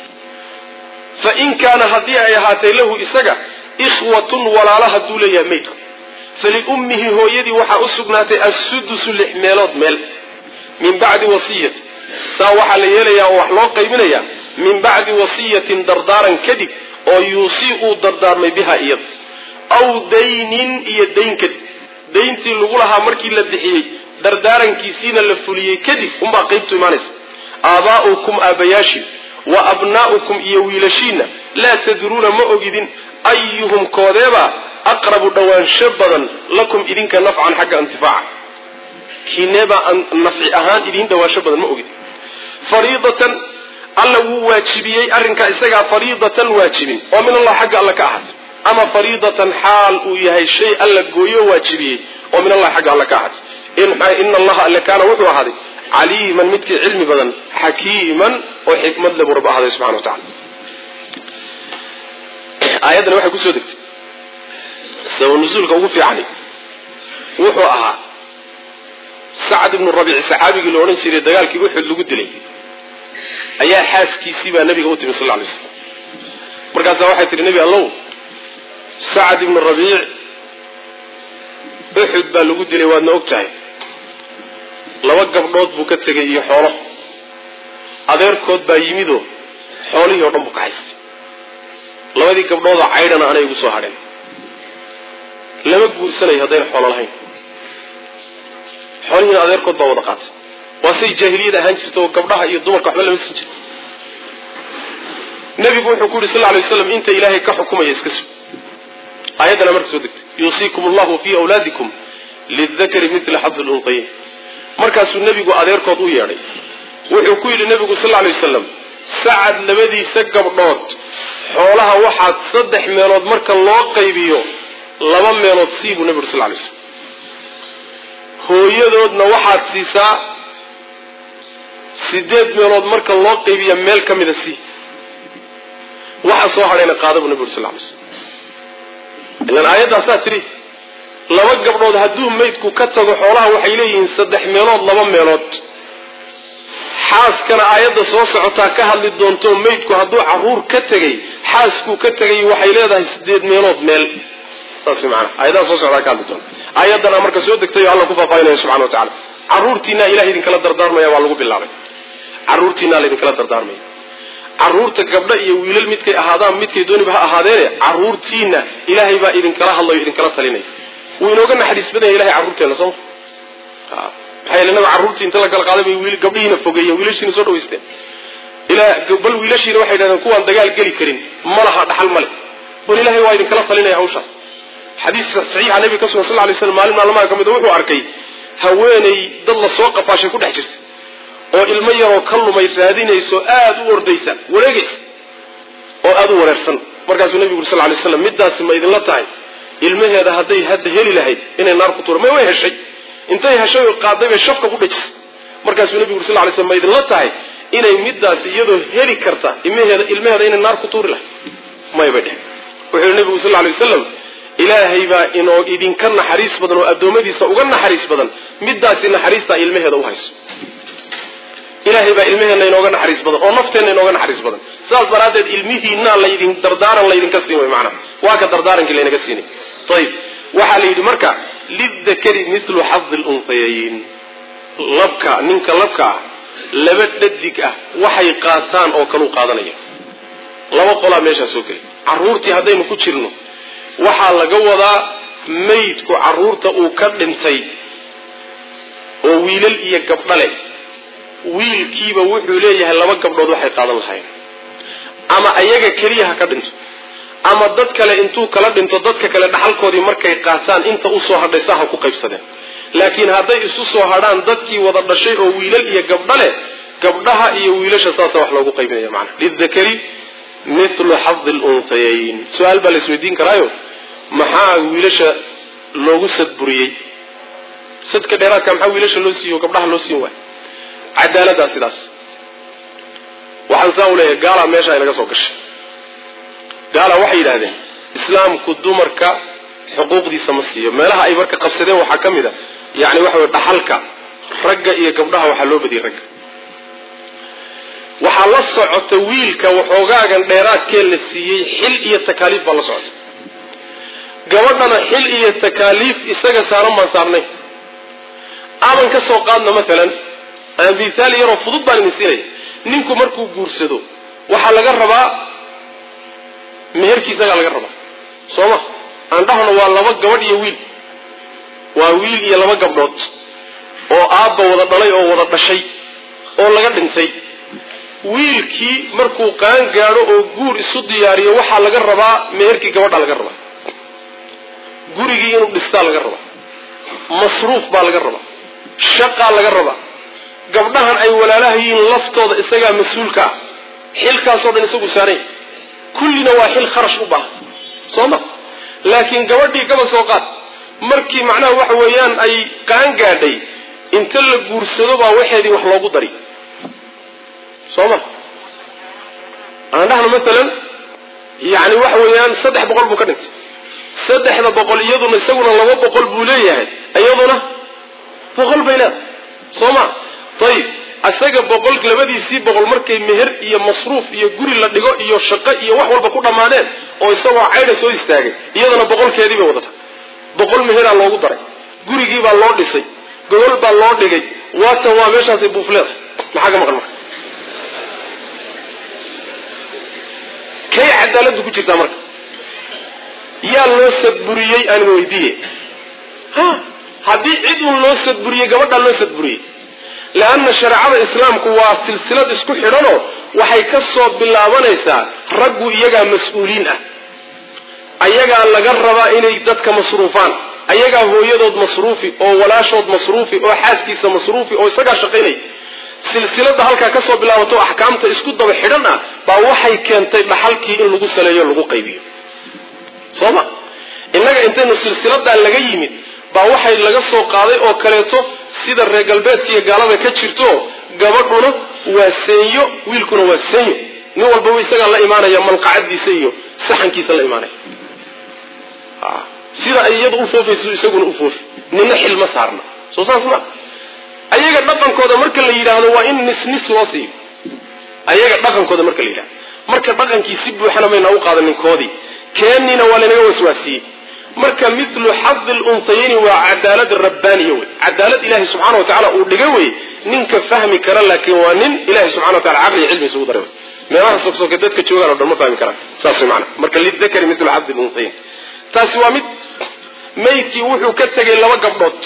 A: fa in kaana haddii ay ahaatay lahu isaga ikhwatun walaala hadduu leeyahay maydku faliummihi hooyadii waxaa u sugnaatay assudusu lix meelood meel min bacdi wasiyati saa waxaa la yeelayaa oo wax loo qaybinayaa min bacdi wasiyatin dardaaran kadib oo yuusii uu dardaarmay biha iyada aw daynin iyo dayn kadib dayntii lagu lahaa markii la bixiyey dardaarankiisiina la fuliyey kadib unbaa qaybtu imaanaysa aabaa'ukum aabayaashin wa abnaa'ukum iyo wiilashiinna laa tadruuna ma ogidin ayuhum koodeebaa aqrabu dhowaansho badan lakum idinka nafcan xagga intifaaca kiineebaa nafci ahaan idiin dhowaansho badan ma ogidin fariidatan alla wuu waajibiyey arrinkaa isagaa fariidatan waajibin oo min allah xagga alla ka ahaatay ama fariidatan xaal uu yahay shay alla gooyo waajibiyey oo min allah xagga alla ka ahaatay ina allaha alle kaana wuxuu ahaaday caliiman midkii cilmi badan xakiiman oo xikmad le buu rabbi ahaaday subxana wa tacala aayaddani waxay kusoo degtay sabab nusuulka ugu fiicani wuxuu ahaa sacad ibnu rabiici saxaabigii la odhan jiray dagaalkii uxud lagu dilay ayaa xaaskiisii baa nabiga u timi sal lay slam markaasaa waxay tihi nebi allow sacad ibnu rabiic uxud baa lagu dilay waadna og tahay laba gabdhood buu ka tegay iyo xoolo adeerkood baa yimidoo xoolihii oo dhan buu ka haystay labadii gabdhoodoo caydhana anay igu soo hadheen lama guursanayo haddayna xoolo lahayn xoolihiina adeerkood baa wada qaatay waa say jaahiliyad ahaan jirta oo gabdhaha iyo dumarka waxba lama siin jira nebigu wuxuu ku yidhi sal lay waslam inta ilaahay ka xukumaya iska sug aayaddana marka soo degtay yuusiikum allahu fii awlaadikum lidakari mila xadi luntayin markaasuu nebigu adeerkood u yeedhay wuxuu ku yidhi nebigu sal lla alay wasalam sacad labadiisa gabdhood xoolaha waxaad saddex meelood marka loo qaybiyo laba meelood sii buu nebigu sal lay slam hooyadoodna waxaad siisaa sideed meelood marka loo qaybiya meel ka mida sii waxa soo hadhayna qaada buu nebigu sal lay slam ilan aayaddaasaa tidhi laba gabdhood hadduu maydku ka tago xoolaha waxay leeyihiin saddex meelood laba meelood xaaskana aayadda soo socotaa ka hadli doonto maydku hadduu caruur ka tegay xaaskuu ka tegay waxay leedahay sideed meelood meel saas maana aayadaha soo socdaa ka hadli doonta aayaddana marka soo degtay oo alla ku faahfaahinaya subxana wa tacala carruurtiinaa ilahay idinkala dardaarmaya waa lagu bilaabay carruurtiinaa laydinkala dardaarmaya carruurta gabdho iyo wiilal midkay ahaadaan midkay dooniba ha ahaadeene carruurtiina ilaahay baa idinkala hadlayo idinkala talinaya wuu inooga naxariis badanya ilahay carruurteena sooma maxaa yeele naga carruurtii inta la kala qaaday bay wiil gabdhihiina fogeeyeen wiilashiina soo dhawaysteen ilaa bal wiilashiina waxay dhahdeen kuwaan dagaal geli karin ma laha dhaxal male bal ilahay waa idinkala talinaya hawshaas xadiis saxiixa nabiga ka sugan sal lay slam maalin maalmaha ka mid wuxuu arkay haweenay dad la soo qafaashay ku dhex jirta oo ilmo yaroo ka lumay raadinayso aada u ordaysa wareegaysa oo aada u wareersan markaasuu nabigu uri sal lay slam middaasi ma idinla tahay ilmaheeda hadday hadda heli lahayd inay naar ku tuura may way heshay intay heshay oo qaaday bay shafka ku dhajisay markaasuu nabigu uri sal lay slam ma idinla tahay inay middaasi iyadoo heli karta ilmaheeda ilmaheeda inay naar ku tuuri lahayd may bay dhehen wuxuu yihi nabigu sal lay wasalam ilaahay baa inoo idinka naxariis badan oo addoommadiisa uga naxariis badan middaasi naxariistaa ilmaheeda u hayso ilaahay baa ilmaheenna inooga naxariis badan oo nafteenna inooga naxariis badan sidaas daraaddeed ilmihiinaa laydin dardaaran laydinka siin way macnaha waa ka dardaarankii laynaga siinay ayib waxaa la yidhi marka lidakari milu xadi lunhayayn labka ninka labka ah laba dhadig ah waxay qaataan oo kaluu qaadanaya laba qolaa meeshaa soo gelay carruurtii haddaynu ku jirno waxaa laga wadaa maydku carruurta uu ka dhintay oo wiilal iyo gabdho leh wiilkiiba wuxuu leeyahay laba gabdhood waxay qaadan lahayn ama ayaga keliya ha ka dhinto ama dad kale intuu kala dhinto dadka kale dhaxalkoodii markay qaataan inta usoo hadhay saa ha ku qaybsadeen laakiin hadday isu soo hadhaan dadkii wada dhashay oo wiilal iyo gabdho leh gabdhaha iyo wiilasha saasa wax loogu qaybinaya macana lidakari mithlu xadi lunhayayn su-aal baa la isweydiin karaayo maxaa wiilasha loogu sadburiyey sadka dheeraadka maxaa wiilasha loo siiyo gabdhaha loo siin waay cadaaladdaa sidaas waxaan saa u leeyahay gaalaa meesha ay naga soo gashay gaala waxay yidhahdeen islaamku dumarka xuquuqdiisa ma siiyo meelaha ay marka qabsadeen waxaa ka mid a yani waxa wey dhaxalka ragga iyo gabdhaha waxaa loo badiyey ragga waxaa la socota wiilka waxoogaagan dheeraadkee la siiyey xil iyo takaaliif baa la socota gabadhana xil iyo takaaliif isaga saaran baan saarnay aadan ka soo qaadna maalan mithaal yaroo fudud baan idin siinaya ninku markuu guursado waxaa laga rabaa meherkiisagaa laga rabaa soo ma aan dhahno waa laba gabadh iyo wiil waa wiil iyo laba gabdhood oo aabba wada dhalay oo wada dhashay oo laga dhintay wiilkii markuu qaan gaadho oo guur isu diyaariyo waxaa laga rabaa meherkii gabadha laga rabaa gurigii inuu dhistaa laga rabaa masruuf baa laga rabaa shaqaa laga rabaa gabdhahan ay walaalaha yihiin laftooda isagaa mas-uulka ah xilkaasoo dhan isagu saaranya kullina waa xil kharash u baahan soo ma laakiin gabadhii gaba soo qaad markii macnaha waxa weeyaan ay qaan gaadhay inta la guursado baa waxeedii wax loogu dari soo ma aan dhahno maalan yani waxa weeyaan saddex boqol buu ka dhintay saddexda boqol iyaduna isaguna laba boqol buu leeyahay iyaduna boqol bay leedahay soo ma ayib isaga boqol labadiisii boqol markay meher iyo masruuf iyo guri la dhigo iyo shaqo iyo wax walba ku dhammaadeen oo isagoo caydha soo istaagay iyadana boqolkeedii bay wadata boqol meheraa loogu daray gurigii baa loo dhisay gogol baa loo dhigay waatan waa meeshaasay buufleeda maxaa ka maqan marka kay cadaaladdu ku jirtaa marka yaa loo sadburiyey aan weydiiye ha haddii cid uun loo sadburiyey gabadhaa loo sadburiyey leanna shareecada islaamku waa silsilad isku xidhanoo waxay ka soo bilaabanaysaa raggu iyagaa mas-uuliin ah ayagaa laga rabaa inay dadka masruufaan ayagaa hooyadood masruufi oo walaashood masruufi oo xaaskiisa masruufi oo isagaa shaqaynaya silsilada halkaa kasoo bilaabato axkaamta isku daba xidhan ah baa waxay keentay dhaxalkii in lagu saleeyo lagu qaybiyo soo ma innaga intaynu silsiladaa laga yimid baa waxay laga soo qaaday oo kaleeto sida reer galbeedka iyo gaalada ka jirto gabadhuna waa seenyo wiilkuna waa seenyo nin walbaba isagaa la imaanaya malqacadiisa iyo saxankiisa la imaanaya sida ay iyadu u foofayso isaguna u foofi nina xilma saarna soo saas ma ayaga dhaqankooda marka la yidhaahdo waa in nis nis loo siiyo ayaga dhaqankooda marka la yidhahdo marka dhaqankii si buuxana mayna u qaadanin koodii keennina waa laynaga waswaasiyey marka milu xadi luntayayni waa cadaalad rabbaaniya wey cadaalad ilahi subxana wa tacala uu dhiga wey ninka fahmi kara laakiin waa nin ilahi subxana wa tacala caqli iyo cilmi isugu daray meelaha sogsoke dadka joogaan o dhan ma fahmi karaan saas wey maana marka lidakari milu xadi luntayayn taasi waa mid maydkii wuxuu ka tegay laba gabdhood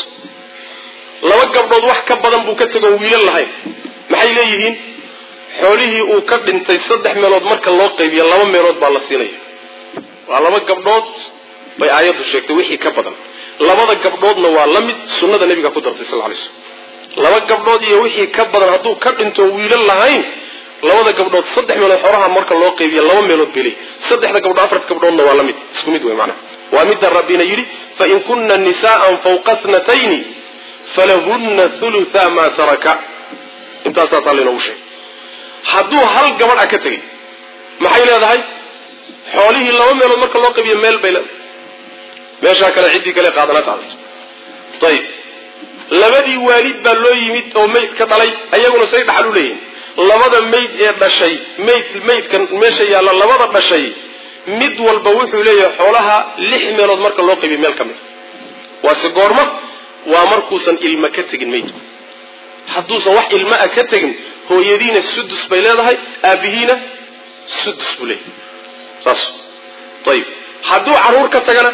A: laba gabdhood wax ka badan buu ka tegoo wiilal lahayn maxay leeyihiin xoolihii uu ka dhintay saddex meelood marka loo qaybiya laba meelood baa la siinaya waa laba gabdhood bay aayaddu sheegtay wixii ka badan labada gabdhoodna waa la mid sunnada nebiga ku dartay sal lay slm laba gabdhood iyo wixii ka badan hadduu ka dhinto wiilal lahayn labada gabdhood saddex meelood xoolaha marka loo qaybiya laba meelood bay leeyihin saddexda gabdhood afarta gabdhoodna waa la mid isku mid wey macnaha waa midda rabbina yidhi fain kunna nisaa'an fawqa tnatayni falahunna hulutha maa taraka intaasaa taa laynoogu sheegay hadduu hal gabadh a ka tegay maxay leedahay xoolihii laba meelood marka loo qabiyo meel bay leedahay meeshaa kale ciddii kale qaadana qaadato ayib labadii waalid baa loo yimid oo mayd ka dhalay ayaguna say dhaxal u leeyihin labada mayd ee dhashay mayd maydkan meesha yaalla labada dhashay mid walba wuxuu leeyahay xoolaha lix meelood marka loo qaybiyo meel ka mid waase goorma waa markuusan ilmo ka tegin maydku hadduusan wax ilmo a ka tegin hooyadiina sudus bay leedahay aabihiina sudus buu leeyahay saas ayib hadduu carruur ka tagana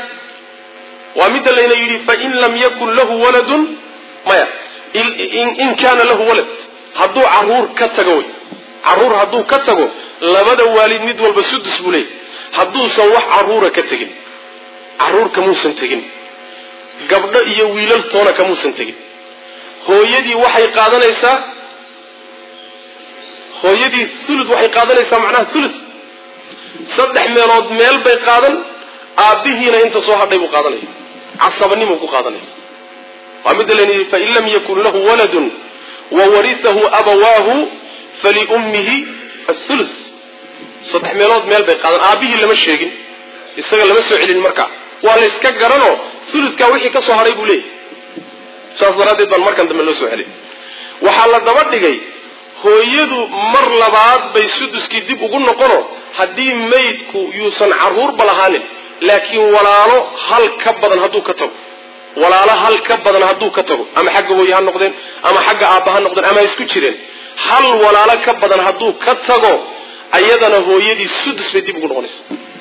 A: waa midda layna yidhi fain lam yakun lahu waladun maya in kaana lahu walad hadduu carruur ka tago wey carruur hadduu ka tago labada waalid mid walba sudus buu leeyahay hadduusan wax carruura ka tegin carruur kamuusan tegin gabdho iyo wiilal toona kamuusan tegin hooyadii waxay qaadanaysaa hooyadii thuluth waxay qaadanaysaa macnaha thuluth saddex meelood meel bay qaadan aabbihiina inta soo hadhay buu qaadanaya casabanimuu ku qaadanaya waa midda layna yidhi fain lam yakun lahu waladun wa warisahu abawaahu faliummihi athuluth saddex meelood meel bay qaadan aabbihii lama sheegin isaga lama soo celin markaa waa la yska garanoo thuluthkaa wixii ka soo hadhay buu leeyahy saas daraaddeed baan markan dambe loo soo celin waxaa la daba dhigay hooyadu mar labaad bay suduskii dib ugu noqono haddii maydku yuusan carruurba lahaanin laakiin walaalo hal ka badan hadduu ka tago walaalo hal ka badan hadduu ka tago ama xagga hooye ha noqdeen ama xagga aabba ha noqdeen ama ha isku jireen hal walaalo ka badan hadduu ka tago ayadana hooyadii sudus bay dib ugu noqonaysa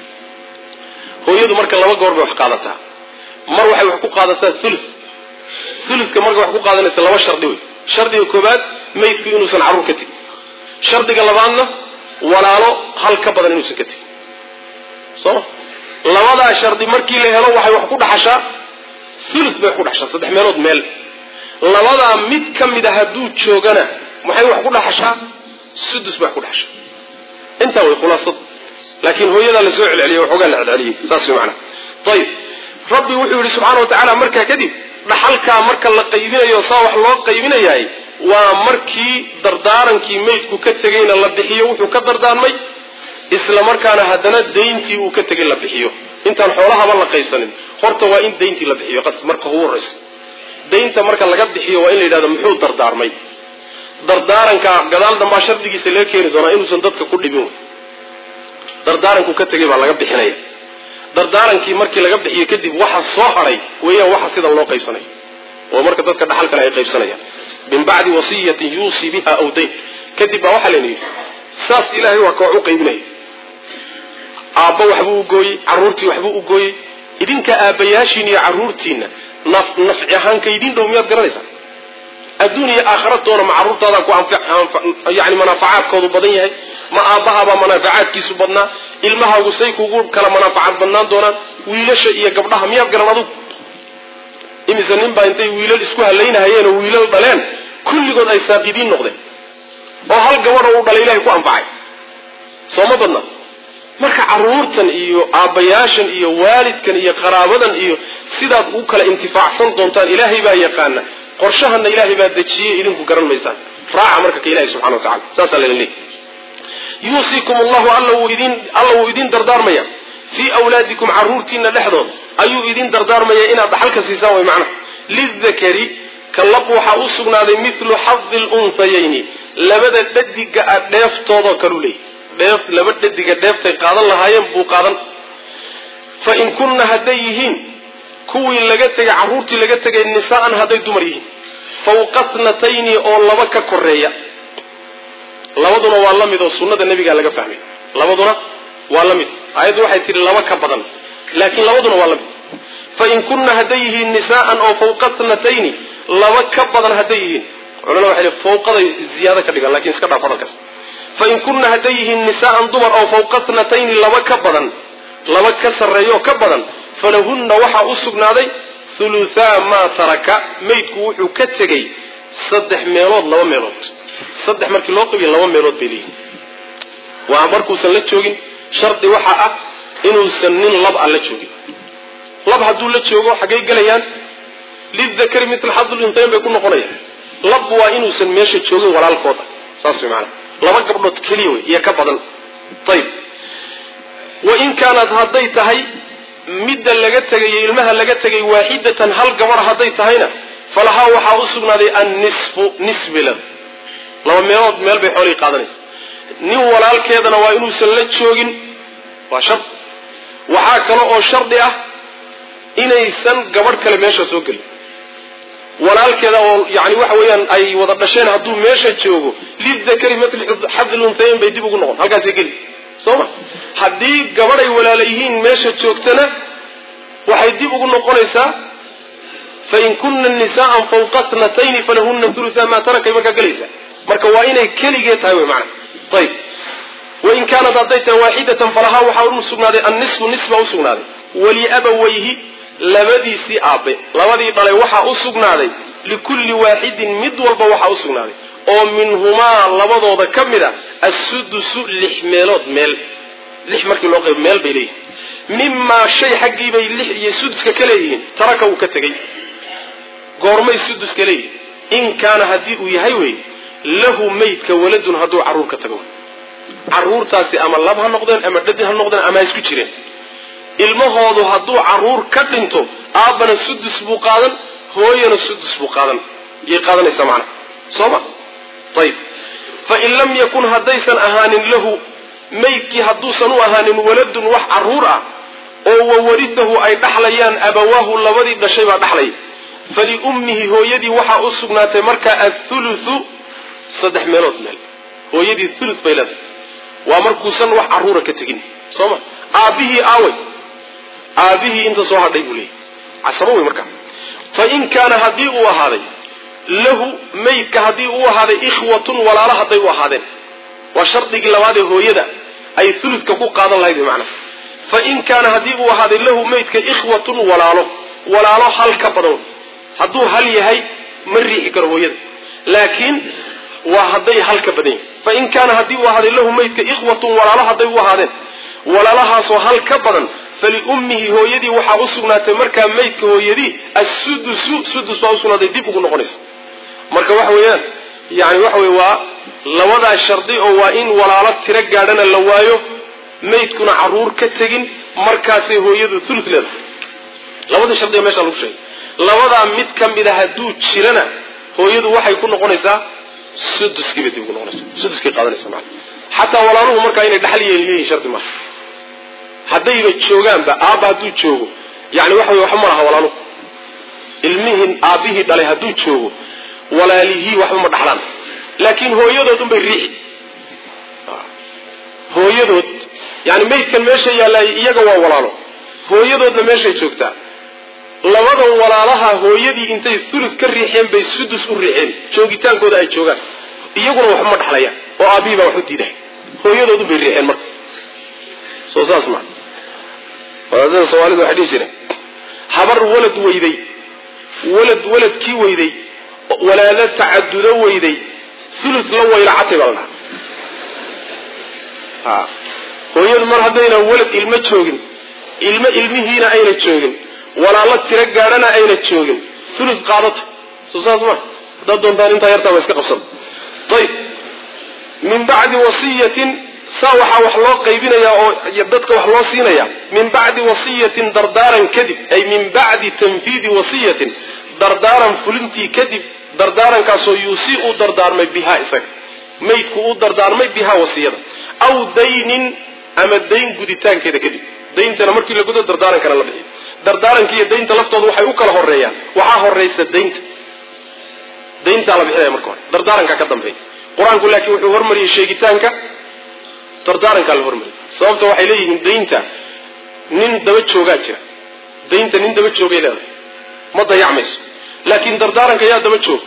A: hooyadu marka laba goor bay wax qaadataa mar waxay wax ku qaadataa ulu uluka marka wax ku qaadanaysa laba shardi wey shardiga koobaad maydku inuusan carruur ka tegin shardiga labaadna walaalo hal ka badan inuusan ka tegin soo labadaa shardi markii la helo waxay wax ku dhaxashaa ulu bay wax ku dhaxashaa saddex meelood meel labadaa mid ka mid a hadduu joogana maxay wax ku dhaxashaa sudus bay wax ku dhaxashaa intaa way khulaasad laakiin hooyadaa la soo celceliyay waxoogaa la celceliyey saas way macnaha ayib rabbi wuxuu yidhi subxaana wa tacaala markaa kadib dhaxalkaa marka la qaybinayo saa wax loo qaybinayahay waa markii dardaarankii maydku ka tegayna la bixiyo wuxuu ka dardaarmay isla markaana haddana dayntii uu ka tegay la bixiyo intaan xoolahaba la qaybsanin horta waa in dayntii la bixiyo marka ugu horraysa daynta marka laga bixiyo waa in la yidhahdo muxuu dardaarmay dardaaranka gadaal dambaa shardigiisa laga keeni doonaa inuusan dadka ku dhibin wey dardaaranku ka tegay baa laga bixinaya dardaarankii markii laga bixiyo kadib waxa soo hadhay weeyaan waxa sidan loo qaybsanaya oo marka dadka dhaxal kale ay qaybsanayaan min bacdi wasiyatin yuusii biha aw dayn kadib baa waxaa layna yidhi saas ilaahay waa koox u qaybinaya aabba waxbuu u gooyey carruurtii waxbuu u gooyey idinka aabbayaashiin iyo carruurtiinna naf nafci ahaanka idin dhow miyaad garanaysaa adduun iyo aakhiratoona ma carruurtaadaa ku yani manaafacaadkoodu badan yahay ma aabbahabaa manaafacaadkiisu badnaa ilmahaagu say kugu kala manaafacaad badnaan doonaan wiilasha iyo gabdhaha miyaad garan adugu imise nin baa intay wiilal isku halaynahayeen oo wiilal dhaleen kulligood ay saaqidiin noqdeen oo hal gabadho u dhalay ilahay ku anfacay soo ma badna marka carruurtan iyo aabbayaashan iyo waalidkan iyo qaraabadan iyo sidaad u kala intifaacsan doontaan ilaahay baa yaqaana qorshahana ilaahay baa dejiyey idinku garan maysaan raaca marka ka ilahi subxana wa tacala saasaa laydin leeyay yuusiikum allahu alla wuu idin alla wuu idin dardaarmaya fii awlaadikum carruurtiina dhexdood ayuu idin dardaarmaya inaad dhaxalka siisaan way macnaha lidakari kalab waxaa u sugnaaday milu xadi lunsayayni labada dhadiga a dheeftoodoo kalu leeyahy dheef laba dhadiga dheeftay qaadan lahaayeen buu qaadan fa in kunna hadday yihiin kuwii laga tegay carruurtii laga tegay nisaa'an hadday dumar yihiin fawqa tnatayni oo laba ka koreeya labaduna waa la mid oo sunnada nebigaa laga fahmay labaduna waa la mid aayaddu waxay tihi laba ka badan laakiin labaduna waa la mid fa in kunna hadday yihiin nisaa'an oo fawqa tnatayni laba ka badan hadday yihiin culamada waxay fawqaday ziyaado ka dhigan lakin iska dhaaf hadalkaas fa in kunna hadday yihiin nisaa'an dumar oo fawqa tnatayni laba ka badan laba ka sarreeyo ka badan falahunna waxaa u sugnaaday huluthaa maa taraka maydku wuxuu ka tegey saddex meelood laba meelood saddex markii loo qabiyo laba meelood bay leeyihin waa markuusan la joogin shardi waxaa ah inuusan nin lab a la joogin lab hadduu la joogo xaggay gelayaan lidakari mitl xaduluntayn bay ku noqonayaan lab waa inuusan meesha joogin walaalkooda saas way maanaa laba gabdhood keliya wey iyo ka badan ayib wain kaanat hadday tahay midda laga tegayo ilmaha laga tegay waaxidatan hal gabar hadday tahayna falahaa waxaa u sugnaaday annisfu nisbilad laba meelood meel bay xoolihii qaadanaysa nin walaalkeedana waa inuusan la joogin waa shardi waxaa kale oo shardi ah inaysan gabadh kale meesha soo gelin walaalkeeda oo yani waxa weeyaan ay wada dhasheen hadduu meesha joogo lidakari matl xadluntayn bay dib ugu noqon halkaasay geli soo ma haddii gabadhay walaala yihiin meesha joogtana waxay dib ugu noqonaysaa fain kuna nisaaan fawqa tnatayni falahuna uluha maa tarakay markaa gelaysa marka waa inay keligee tahay wy maana ayb wain kaanat hadday tahay waaxidatan falahaa waxaa u sugnaaday annisfu nis baa u sugnaaday waliabawayhi labadiisii aabe labadii dhalay waxaa u sugnaaday likulli waaxidin mid walba waxaa u sugnaaday oo minhumaa labadooda ka mid a assudusu lix meelood meel lix markii loo qayb meel bay leeyihin mimaa shay xaggii bay lix iyo suduska ka leeyihiin taraka uu ka tegey goormay suduska leeyihin in kaana haddii uu yahay wey lahu maydka waladun hadduu carruur ka tago carruurtaasi ama lab ha noqdeen ama dhadi ha noqdeen ama ha isku jireen ilmahoodu hadduu carruur ka dhinto aabbana sudus buu qaadan hooyana sudus buu qaadan yay qaadanaysaa macnaha soo ma ayib fain lam yakun haddaysan ahaanin lahu maydkii hadduusan u ahaanin waladun wax carruur ah oo wawaridahu ay dhaxlayaan abawaahu labadii dhashay baa dhaxlaya faliummihi hooyadii waxaa u sugnaatay markaa athuluthu saddex meelood meel hooyadii thuluth bay leedahay waa markuusan wax carruura ka tegin soo ma aabbihii aawey aabbihii inta soo hadhay buu leeyahy casabo wey markaa fain kaana haddii uu ahaaday lahu maydka haddii uu ahaaday ikhwatun walaalo hadday u ahaadeen waa shardigii labaad ee hooyada ay thuluthka ku qaadan lahayd wy macnaha fain kaana haddii uu ahaaday lahu maydka ikhwatun walaalo walaalo hal ka badan hadduu hal yahay ma riixi karo hooyada laakiin waa hadday hal ka badan yahay fain kaana haddii uu ahaaday lahu maydka ikhwatun walaalo hadday u ahaadeen walaalahaasoo hal ka badan faliummihi hooyadii waxaa u sugnaatay markaa maydka hooyadii assudusu sudus baa usugnaatay dib ugu noqonaysa marka waxa weeyaan yani waxa wey waa labadaa shardi oo waa in walaalo tiro gaadhana la waayo maydkuna carruur ka tegin markaasay hooyadu thulu leedahay labadii shardiga meesha lagu sheegay labadaa mid ka mid a hadduu jirana hooyadu waxay ku noqonaysaa suduskiibay dib ugu noqonaysa suduskay qaadanaysa maa xataa walaaluhu markaa inay dhaxal yeeliyihiin shardi maaha haddayba joogaanba aabba hadduu joogo yani waxa wey waxba ma laha walaaluhu ilmihin aabbihii dhalay hadduu joogo walaalihii waxba ma dhaxlaan laakiin hooyadood unbay riixi hooyadood yani maydkan meesha yaallay iyaga waa walaalo hooyadoodna meeshay joogtaa labadan walaalaha hooyadii intay sulus ka riixeen bay sudus u riixeen joogitaankooda ay joogaan iyaguna waxba ma dhaxlayaan oo aabihii baa wax u diiday hooyadoodun bay riixeen marka soo saas maa wadaadada soomaalida waxay dhihi jireen habar walad weyday walad waladkii weyday walaalo tacadudo weyday sulus la waylacatay baa la dhaha hooyadu mar haddayna walad ilmo joogin ilmo ilmihiina ayna joogin walaalo tiro gaadhana ayna joogin sulus qaadata soo saas ma haddaad doontaan intaa yartaaba iska qabsada ayib min bacdi wasiyatin saa waxaa wax loo qaybinayaa oo dadka wax loo siinaya min bacdi wasiyatin dardaaran kadib ay min bacdi tanfiidi wasiyatin dardaaran fulintii kadib dardaarankaasoo yuusii uu dardaarmay bihaa isaga maydku uu dardaarmay bihaa wasiyada aw daynin ama dayn guditaankeeda kadib dayntana markii la gudo dardaarankana la bixiyo dardaaranka iyo daynta laftooda waxay u kala horeeyaan waxaa horeysa daynta dayntaa la bixinaya marka hore dardaarankaa ka dambeeya qur-aanku laakiin wuxuu hormariyey sheegitaanka dardaarankaa la hormariyay sababta waxay leeyihiin daynta nin daba joogaa jira daynta nin daba joogay leedahay ma dayacmayso laakiin dardaaranka yaa daba joog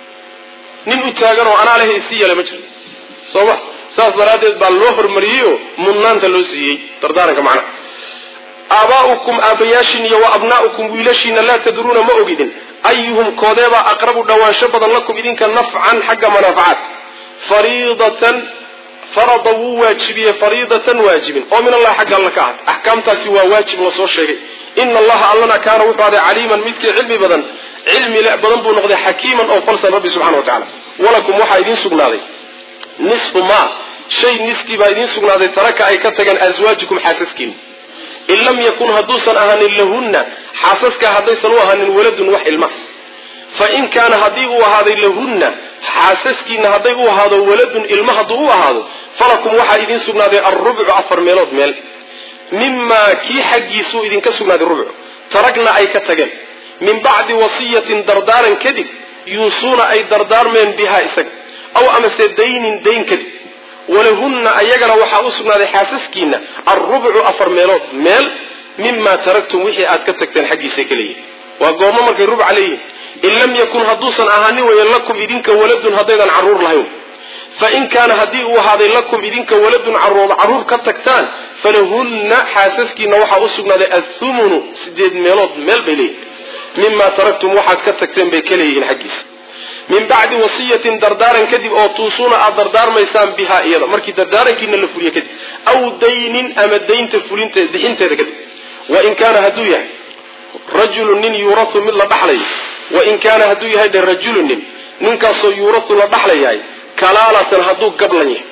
A: nin u taagan oo anaa leh isi yale ma jiro soo ma saas daraaddeed baa loo hormariyey oo mudnaanta loo siiyey dardaaranka macnaha aabaa'ukum aabbayaashin iyo wa abnaa'ukum wiilashiina laa tadruuna ma ogidin ayuhum koodeebaa aqrabu dhawaansho badan lakum idinka nafcan xagga manaafacaad fariidatan farada wuu waajibiyey fariidatan waajibin oo min allahi xagga alla ka ahat axkaamtaasi waa waajib lasoo sheegay ina allaha allana kaana wuxuu aday caliiman midkii cilmi badan cilmi le badan buu noqday xakiiman oo falsan rabbi subxana wa tacala walakum waxaa idiin sugnaaday nisfu ma shay niskii baa idiin sugnaaday taraka ay ka tageen aswaajikum xaasaskiin in lam yakun hadduusan ahaanin lahunna xaasaska haddaysan u ahaanin waladun wax ilma fa in kaana haddii uu ahaaday lahunna xaasaskiina hadday u ahaado waladun ilma hadduu u ahaado falakum waxaa idiin sugnaaday alrubcu afar meelood meel mimaa kii xaggiisuu idinka sugnaaday rubcu taragna ay ka tageen min bacdi wasiyatin dardaaran kadib yuusuuna ay dardaarmeen bihaa isaga aw amase daynin dayn kadib walahunna ayagana waxaa u sugnaaday xaasaskiina alrubcu afar meelood meel mimaa taragtum wixii aad ka tagteen xaggiisa ka leeyihin waa goormo markay rubca leeyihin in lam yakun hadduusan ahaanin weeye lakum idinka waladun haddaydan carruur lahayn fa in kaana haddii uu ahaaday lakum idinka waladun caruur carruur ka tagtaan falahunna xaasaskiina waxaa u sugnaaday athumunu sideed meelood meel bay leeyihin mimaa taragtum waxaad ka tagteen bay ka leeyihiin xaggiisa min bacdi wasiyatin dardaaran kadib oo tuusuuna aad dardaarmaysaan bihaa iyada markii dardaarankiina la fuliyo kadib aw daynin ama daynta fulinteed bixinteeda kadib wain kaana hadduu yahay rajulun nin yuurau mid la dhaxlayo wain kaana hadduu yahay dhe rajulun nin ninkaasoo yuurau la dhaxlayahay kalaalatan hadduu gablan yahay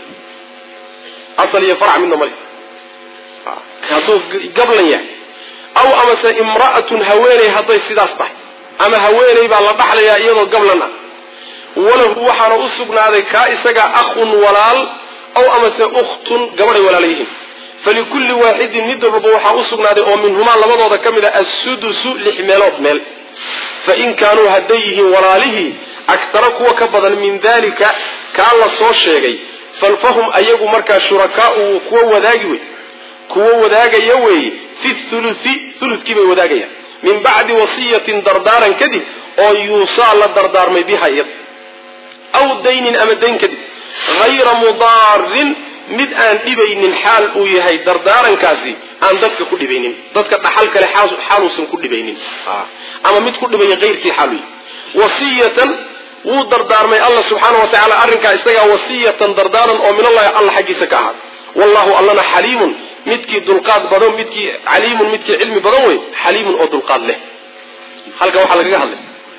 A: asal iyo farc midna male hadduu gablan yahay aw amase imra'atun haweeney hadday sidaas tahay ama haweeney baa la dhaxlayaa iyadoo gablan ah walahu waxaana u sugnaaday kaa isaga akhun walaal aw amase ukhtun gabadhay walaala yihiin falikulli waaxidin mid walbaba waxaa u sugnaaday oo minhumaa labadooda ka mid a assudusu lix meelood meel fa in kaanuu hadday yihiin walaalihii agtara kuwa ka badan min dalika kaa la soo sheegay falfahum ayagu markaa shurakaau kuwa wadaagi wey kuwa wadaagaya weeye fi thuluthi thuluthkii bay wadaagayaan min bacdi wasiyatin dardaaran kadib oo yuusaa la dardaarmay biha iyada aw daynin ama dayn kadib hayra mudaarin mid aan dhibaynin xaal uu yahay dardaarankaasi aan dadka ku dhibaynin dadka dhaxal kale xaaluusan ku dhibaynin ama mid ku dhibaya keyrkii xaalu yahay wasiyatan wuu dardaarmay alla subxaana wa tacala arrinkaa isagaa wasiyatan dardaaran oo min allahi alla xaggiisa ka ahaad wallahu allana xaliimun midkii dulqaad badan midkii caliimun midkii cilmi badan wey xaliimun oo dulqaad leh halkan waxaa lagaga hadlay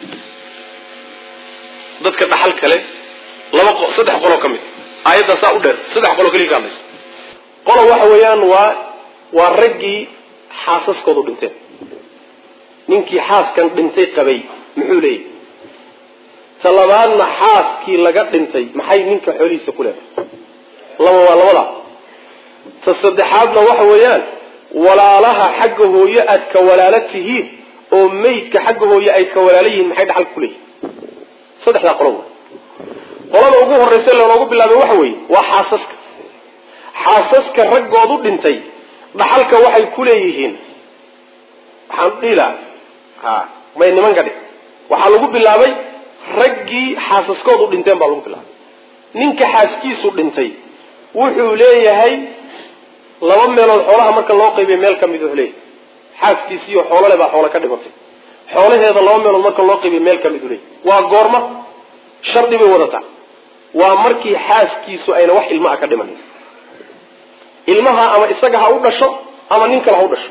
A: dadka dhaxal kale laba saddex qoloo ka mid aayaddaa saa u dheer saddex qoloo keliya ka hadlaysa qolo waxa weeyaan waa waa raggii xaasaskoodu dhinteen ninkii xaaskan dhintay qabay muxuu leeyahy ta labaadna xaaskii laga dhintay maxay ninka xoolihiisa ku leedahay laba waa labada ta saddexaadna waxa weeyaan walaalaha xagga hooye aad ka walaalo tihiin oo meydka xagga hooye ay ka walaalo yihiin maxay dhaxal ku leeyihin saddexdaa qolo qolada ugu horraysa lanoogu bilaabay waxa weeye waa xaasaska xaasaska raggoodu dhintay dhaxalka waxay ku leeyihiin waxaan dhihi lahaa
B: ha may nimanka dhig waxaa lagu bilaabay raggii xaasaskoodu dhinteen baa lagu bilaabay ninka xaaskiisu dhintay wuxuu leeyahay laba meelood xoolaha marka loo qaybiya meel ka mid wuxuu leeyahay xaaskiisiiyo xoolole baa xoolo ka dhimatay xoolaheeda laba meelood marka loo qaybiya meel ka mid u leeyahay waa goorma shardi bay wadataa waa markii xaaskiisu ayna wax ilma a ka dhimanin ilmaha ama isaga ha u dhasho ama nin kale ha u dhasho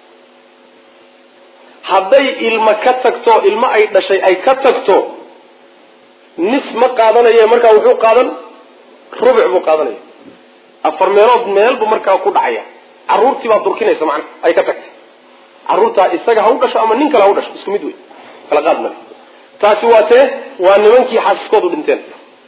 B: hadday ilma ka tagto ilmo ay dhashay ay ka tagto nis ma qaadanaye markaa wuxuu qaadan rubuc buu qaadanaya afar meelood meelbu markaa ku dhacaya caruurtii baa durkinaysa macna ay ka tagtay caruurtaa isaga ha u dhasho ama nin kale ha u dhasho isku mid wey kala qaad male taasi waa tee waa nimankii xaasaskoodu dhinteen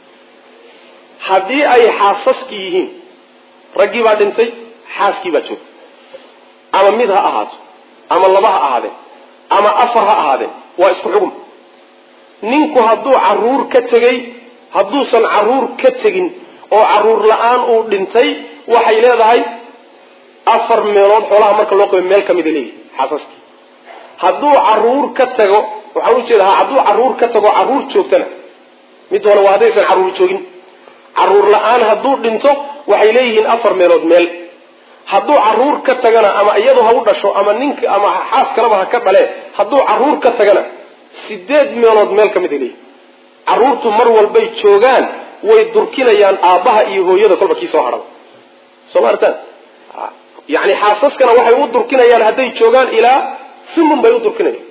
B: haddii ay xaasaskii yihiin raggii baa dhintay xaaskii baa joogtay ama mid ha ahaato ama laba ha ahaadeen ama afar ha ahaadeen waa isku xugum ninku hadduu caruur ka tegey hadduusan caruur ka tegin oo caruur la-aan uu dhintay waxay leedahay afar meelood xoolaha marka loo qabo meel ka mida leeyihi xaasaskii hadduu caruur ka tago waxaan ujeeda ha hadduu caruur ka tago caruur joogtana mid hore waa haddaysan caruur joogin caruur la-aan hadduu dhinto waxay leeyihiin afar meelood meel hadduu caruur ka tagana ama iyadu ha u dhasho ama ninka ama xaas kaleba ha ka dhalee hadduu caruur ka tagana sideed meelood meel ka mid ay leeyihin caruurtu mar walbay joogaan way durkinayaan aabbaha iyo hooyada kolba kii soo hadhaba soo ma artaan yani xaasaskana waxay u durkinayaan hadday joogaan ilaa sumun bay u durkinayaan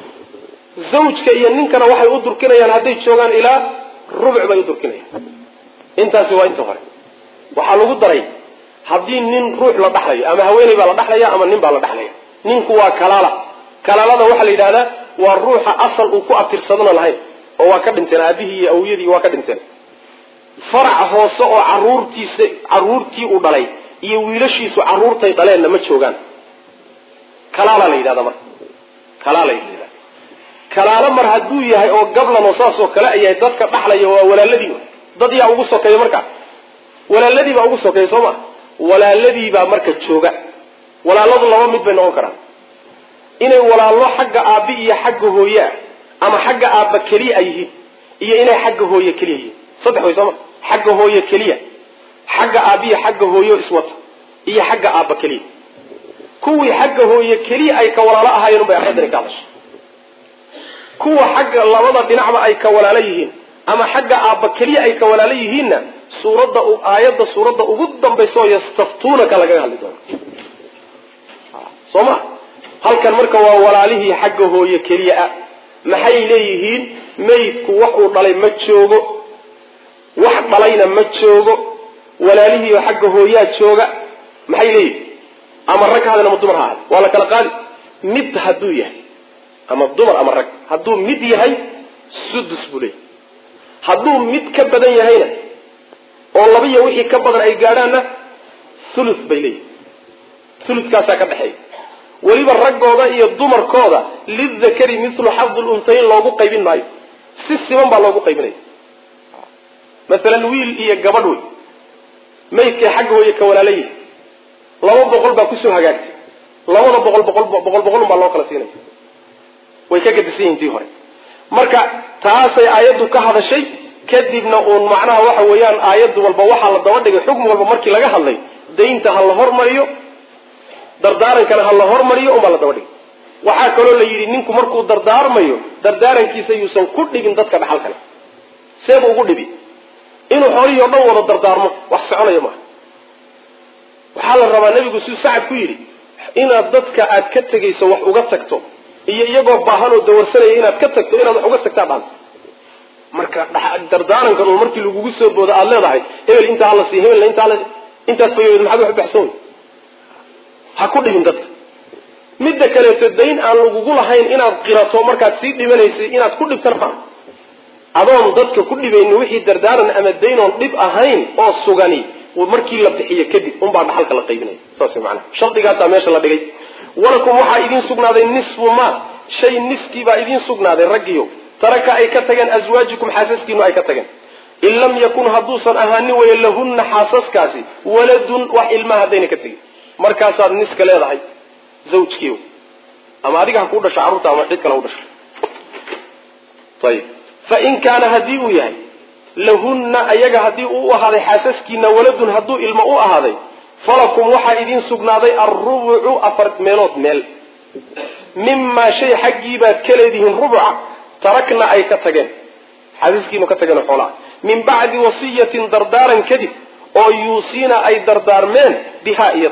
B: zawjka iyo ninkana waxay u durkinayaan hadday joogaan ilaa rubuc bay u durkinayaan intaasi waa inta hore waxaa lagu daray haddii nin ruux la dhaxlayo ama haweeney baa la dhaxlaya ama nin baa la dhaxlaya ninku waa kalaala kalaalada waxaa la yidhahdaa waa ruuxa asal uu ku abtirsadana lahayn oo waa ka dhinteen aabihii iyo awyadii waa ka dhinteen farac hoose oo caruurtiisa caruurtii uu dhalay iyo wiilashiisu caruurtay dhaleenna ma joogaan kalaala la yidhahda marka kalaala la yidhahda kalaalo mar hadduu yahay oo gablan oo saas oo kale ay yahay dadka dhaxlaya waa walaaladii dad yaa ugu sokeeya marka walaaladii baa ugu sokeeya soo ma walaaladii baa marka jooga walaaladu laba mid bay noqon karaan inay walaallo xagga aabbi iyo xagga hooye ah ama xagga aabba keliya ay yihiin iyo inay xagga hooye keliya yihiin saddex way sooma xagga hooye keliya xagga aabbiya xagga hooyo iswata iyo xagga aabba keliya kuwii xagga hooye keliya ay ka walaalo ahaayeen unbay aayaddani ka hadashay kuwa xagga labada dhinacba ay ka walaalo yihiin ama xagga aabba keliya ay ka walaalo yihiinna suuradda aayadda suuradda ugu dambaysa oo yastaftuunaka lagaga hadli doono soo ma halkan marka waa walaalihii xagga hooye keliya ah maxay leeyihiin maydku wax uu dhalay ma joogo wax dhalayna ma joogo walaalihiioo xagga hooyaa jooga maxay leeyihiin ama rag ha hadeen ama dumar ha ahade waa la kala qaadi mid hadduu yahay ama dumar ama rag hadduu mid yahay sudus buu leeyahy hadduu mid ka badan yahayna oo labiyo wixii ka badan ay gaadhaanna thuluth bay leeyihin thuluthkaasaa ka dhexeeya weliba raggooda iyo dumarkooda lidakari mithlu xadi luntayn loogu qaybin maayo si siman baa loogu qaybinaya masalan wiil iyo gabadh wey maydkay xagga hooye ka walaala yihi laba boqol baa kusoo hagaagtay labada boqol boqol boqol boqol un baa loo kala siinaya way ka gadisan yihin tii hore marka taasay aayaddu ka hadashay kadibna uun macnaha waxa weeyaan aayaddu walba waxaa la daba dhigay xukm walba markii laga hadlay daynta ha la hormariyo dardaarankana ha la hormariyo unbaa la daba dhigay waxaa kaloo la yidhi ninku markuu dardaarmayo dardaarankiisa yuusan ku dhibin dadka dhaxal kale seebu ugu dhibi inuu xoolihii o dhan wada dardaarmo wax soconaya maaha waxaa la rabaa nebigu siduu sacad ku yidhi inaad dadka aad ka tegayso wax uga tagto iyo iyagoo baahan oo dawarsanaya inaad ka tagto inaad wax uga tagtaa dhaanta marka dardaarankan uu markii lagugu soo boodo aada leedahay hebel intaa hala siiy hebelna intaa intaas fayood maxaad wax baxsan wey ha ku dhibin dadka midda kaleeto dayn aan lagugu lahayn inaad qirato markaad sii dhimanaysay inaad ku dhibtana maa adoon dadka ku dhibayni wixii dardaaran ama daynoon dhib ahayn oo sugani markii la bixiyo kadib unbaa dhaxalka la qaybinaya saas manaa shardigaasaa meesha la dhigay walakum waxaa idiin sugnaaday nisfu ma shay niskii baa idiin sugnaaday raggiyo taraka ay ka tageen aswaajikum xaasaskiinu ay ka tageen in lam yakun hadduusan ahaanin weye lahunna xaasaskaasi waladun wax ilmaa haddayna ka tegin markaasaad niska leedahay zawjkiiw ama adiga ha kuu dhasho carruurta ama cid kale ha u dhasho ayib fain kaana haddii uu yahay lahunna ayaga haddii uu u ahaaday xaasaskiina waladun hadduu ilmo u ahaaday falakum waxaa idiin sugnaaday alrubucu afar meelood meel mimaa shay xaggiibaad ka leedihiin rubuca tarakna ay ka tageen xaasaskiinu ka tageen xoolaa min bacdi wasiyatin dardaaran kadib oo yuusiina ay dardaarmeen bihaa iyada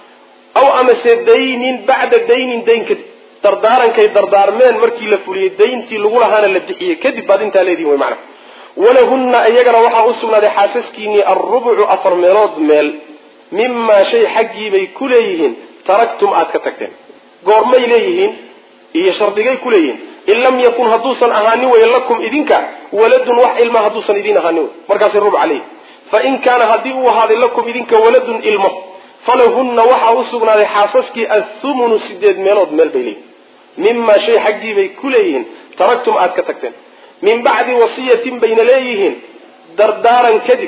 B: aw amase daynin bacda daynin dayn kadib dardaarankay dardaarmeen markii la fuliyey dayntii lagu lahaana la bixiyey kadib baad intaa leedihin wy macana walahunna iyagana waxaa u sugnaaday xaasaskiinii alrubucu afar meelood meel mimaa shay xaggiibay ku leeyihiin taraktum aad ka tagteen goormay leeyihiin iyo shardigay ku leeyihiin in lam yakun hadduusan ahaanin wey lakum idinka waladun wax ilma hadduusan idiin ahaanin wey markaasi rubc caleyh fain kaana haddii uu ahaaday lakum idinka waladun ilmo falahunna waxaa u sugnaaday xaasaskii athumunu sideed meelood meel bay leeyihin mimaa shay xaggiibay ku leeyihiin taraktum aad ka tagteen min bacdi wasiyatin bayna leeyihiin dardaaran kadib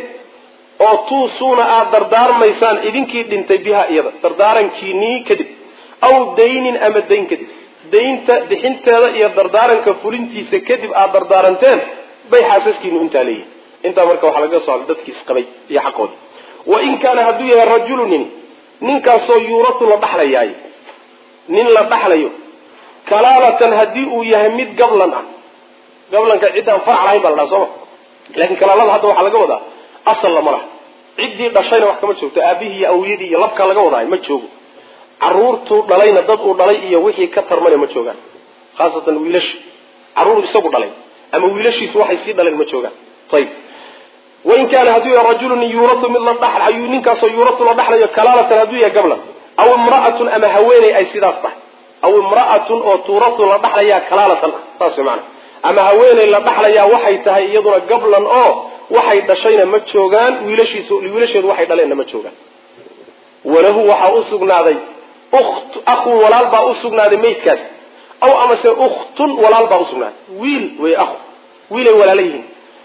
B: oo tuusuuna aad dardaarmaysaan idinkii dhintay bihaa iyada dardaarankiinii kadib aw daynin ama dayn kadib daynta bixinteeda iyo dardaaranka fulintiisa kadib aad dardaaranteen bay xaasaskiinu intaa leeyihin intaa marka waxaa laga soo hadlay dadkii isqabay iyo xaqoodii wain kaana hadduu yahay rajulu nin ninkaasoo yuuratu la dhaxlayaay nin la dhaxlayo kalaalatan haddii uu yahay mid gablan ah gablanka ciddaan farac lahayn baa la dhaha sooma laakiin kalaalada hadda waxaa laga wadaa asal lama laha ciddii dhashayna wax kama joogto aabihii iyo awiyadii iyo labkaa laga wadaay ma joogo caruurtuu dhalayna dad uu dhalay iyo wixii ka tarmana ma joogaan khaasatan wiilashi caruur isagu dhalay ama wiilashiisu waxay sii dhaleen ma joogaan ayib wain kaana hadduu yahay rajulun yuuratu mid la dhaxlayo ninkaasoo yuuratu la dhaxlayo kalaalatan hadduu yahay gablan aw imra'atun ama haweeney ay sidaas tahay aw imra'atun oo tuuratu la dhaxlayaa kalaalatan ah saas way macana ama haweeney la dhaxlayaa waxay tahay iyaduna gablan oo waxay dhashayna ma joogaan wiilashiisu wiilasheedu waxay dhaleenna ma joogaan walahu waxaa u sugnaaday ukt akhun walaal baa u sugnaaday maydkaas aw amase ukhtun walaal baa usugnaaday wiil wey akhu wiilay walaala yihiin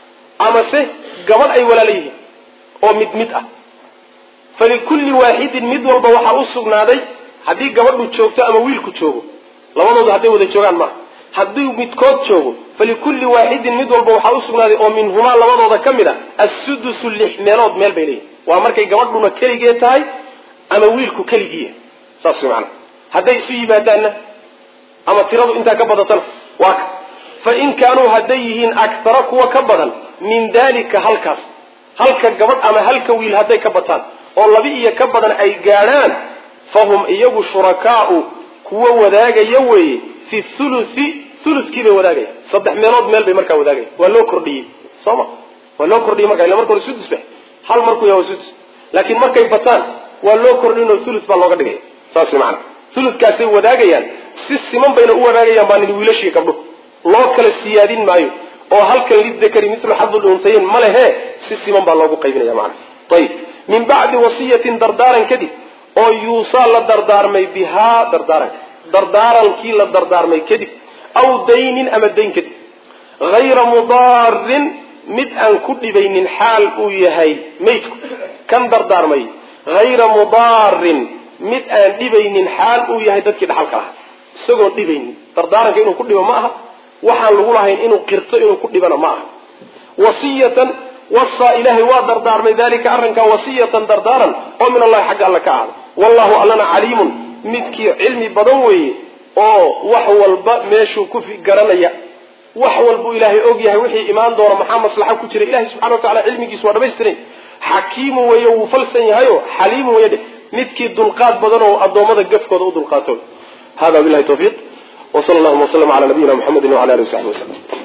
B: amase gabadh ay walaala yihiin oo mid mid ah falikulli waaxidin mid walba waxaa u sugnaaday haddii gabadhu joogto ama wiilku joogo labadoodu hadday wada joogaan maaha haddii midkood joogo falikulli waaxidin mid walba waxaa u sugnaaday oo minhumaa labadooda ka mid a assudusu lix meelood meel bay leeyihin waa markay gabadhuna keligee tahay ama wiilku keligiiya saas way macana hadday isu yimaadaanna ama tiradu intaa ka badatana waa ka fa in kaanuu hadday yihiin aktara kuwa ka badan min dalika halkaas halka gabadh ama halka wiil hadday ka bataan oo laba iyo ka badan ay gaadhaan fahum iyagu shurakaau kuwa wadaagaya weeye fi thuluthi thuluskii bay wadaagaya saddex meelood meel bay markaa wadaagaya waa loo kordhiyey soo ma waa loo kordhiyey marka illa marka hore sudus ba hal markuu yahay waa sudus laakiin markay bataan waa loo kordhinoo thuluth baa looga dhigaya saas way macana thuluthkaasay wadaagayaan si siman bayna u wadaagayaan baa nidhi wiilashii gabdho loo kala siyaadin maayo oo halkan lidakari mitlu xadul untayin ma lehe si siman baa loogu qaybinaya macana ayib min bacdi wasiyatin dardaaran kadib oo yuusaa la dardaarmay bihaa dardaaranka dardaarankii la dardaarmay kadib aw daynin ama dayn kadib hayra mudaarin mid aan ku dhibaynin xaal uu yahay maydku kan dardaarmay hayra mudaarin mid aan dhibaynin xaal uu yahay dadkii dhaxalka lahaa isagoon dhibaynin dardaaranka inuu ku dhibo ma aha waxaan lagu lahayn inuu qirto inuu ku dhibana ma aha wasiyatan wasaa ilaahay waa dardaarmay dalika arrinkaa wasiyatan dardaaran oo min allahi xagga alle ka ahda wallahu allana caliimun midkii cilmi badan weeye oo wax walba meeshuu ku garanaya wax walbuu ilaahay og yahay wixii imaan doona maxaa maslaxa ku jira ilahay subxana wa tacala cilmigiisu waa dhamaystiran xakiimu weeye wuu falsan yahayo xaliimu weye dheh midkii dulqaad badan oo addoommada gafkooda u dulqaato hada bilahi tawfiiq wsala allahuma waslama cala nabiyina muxamedi wala alihi wasaxbi waslm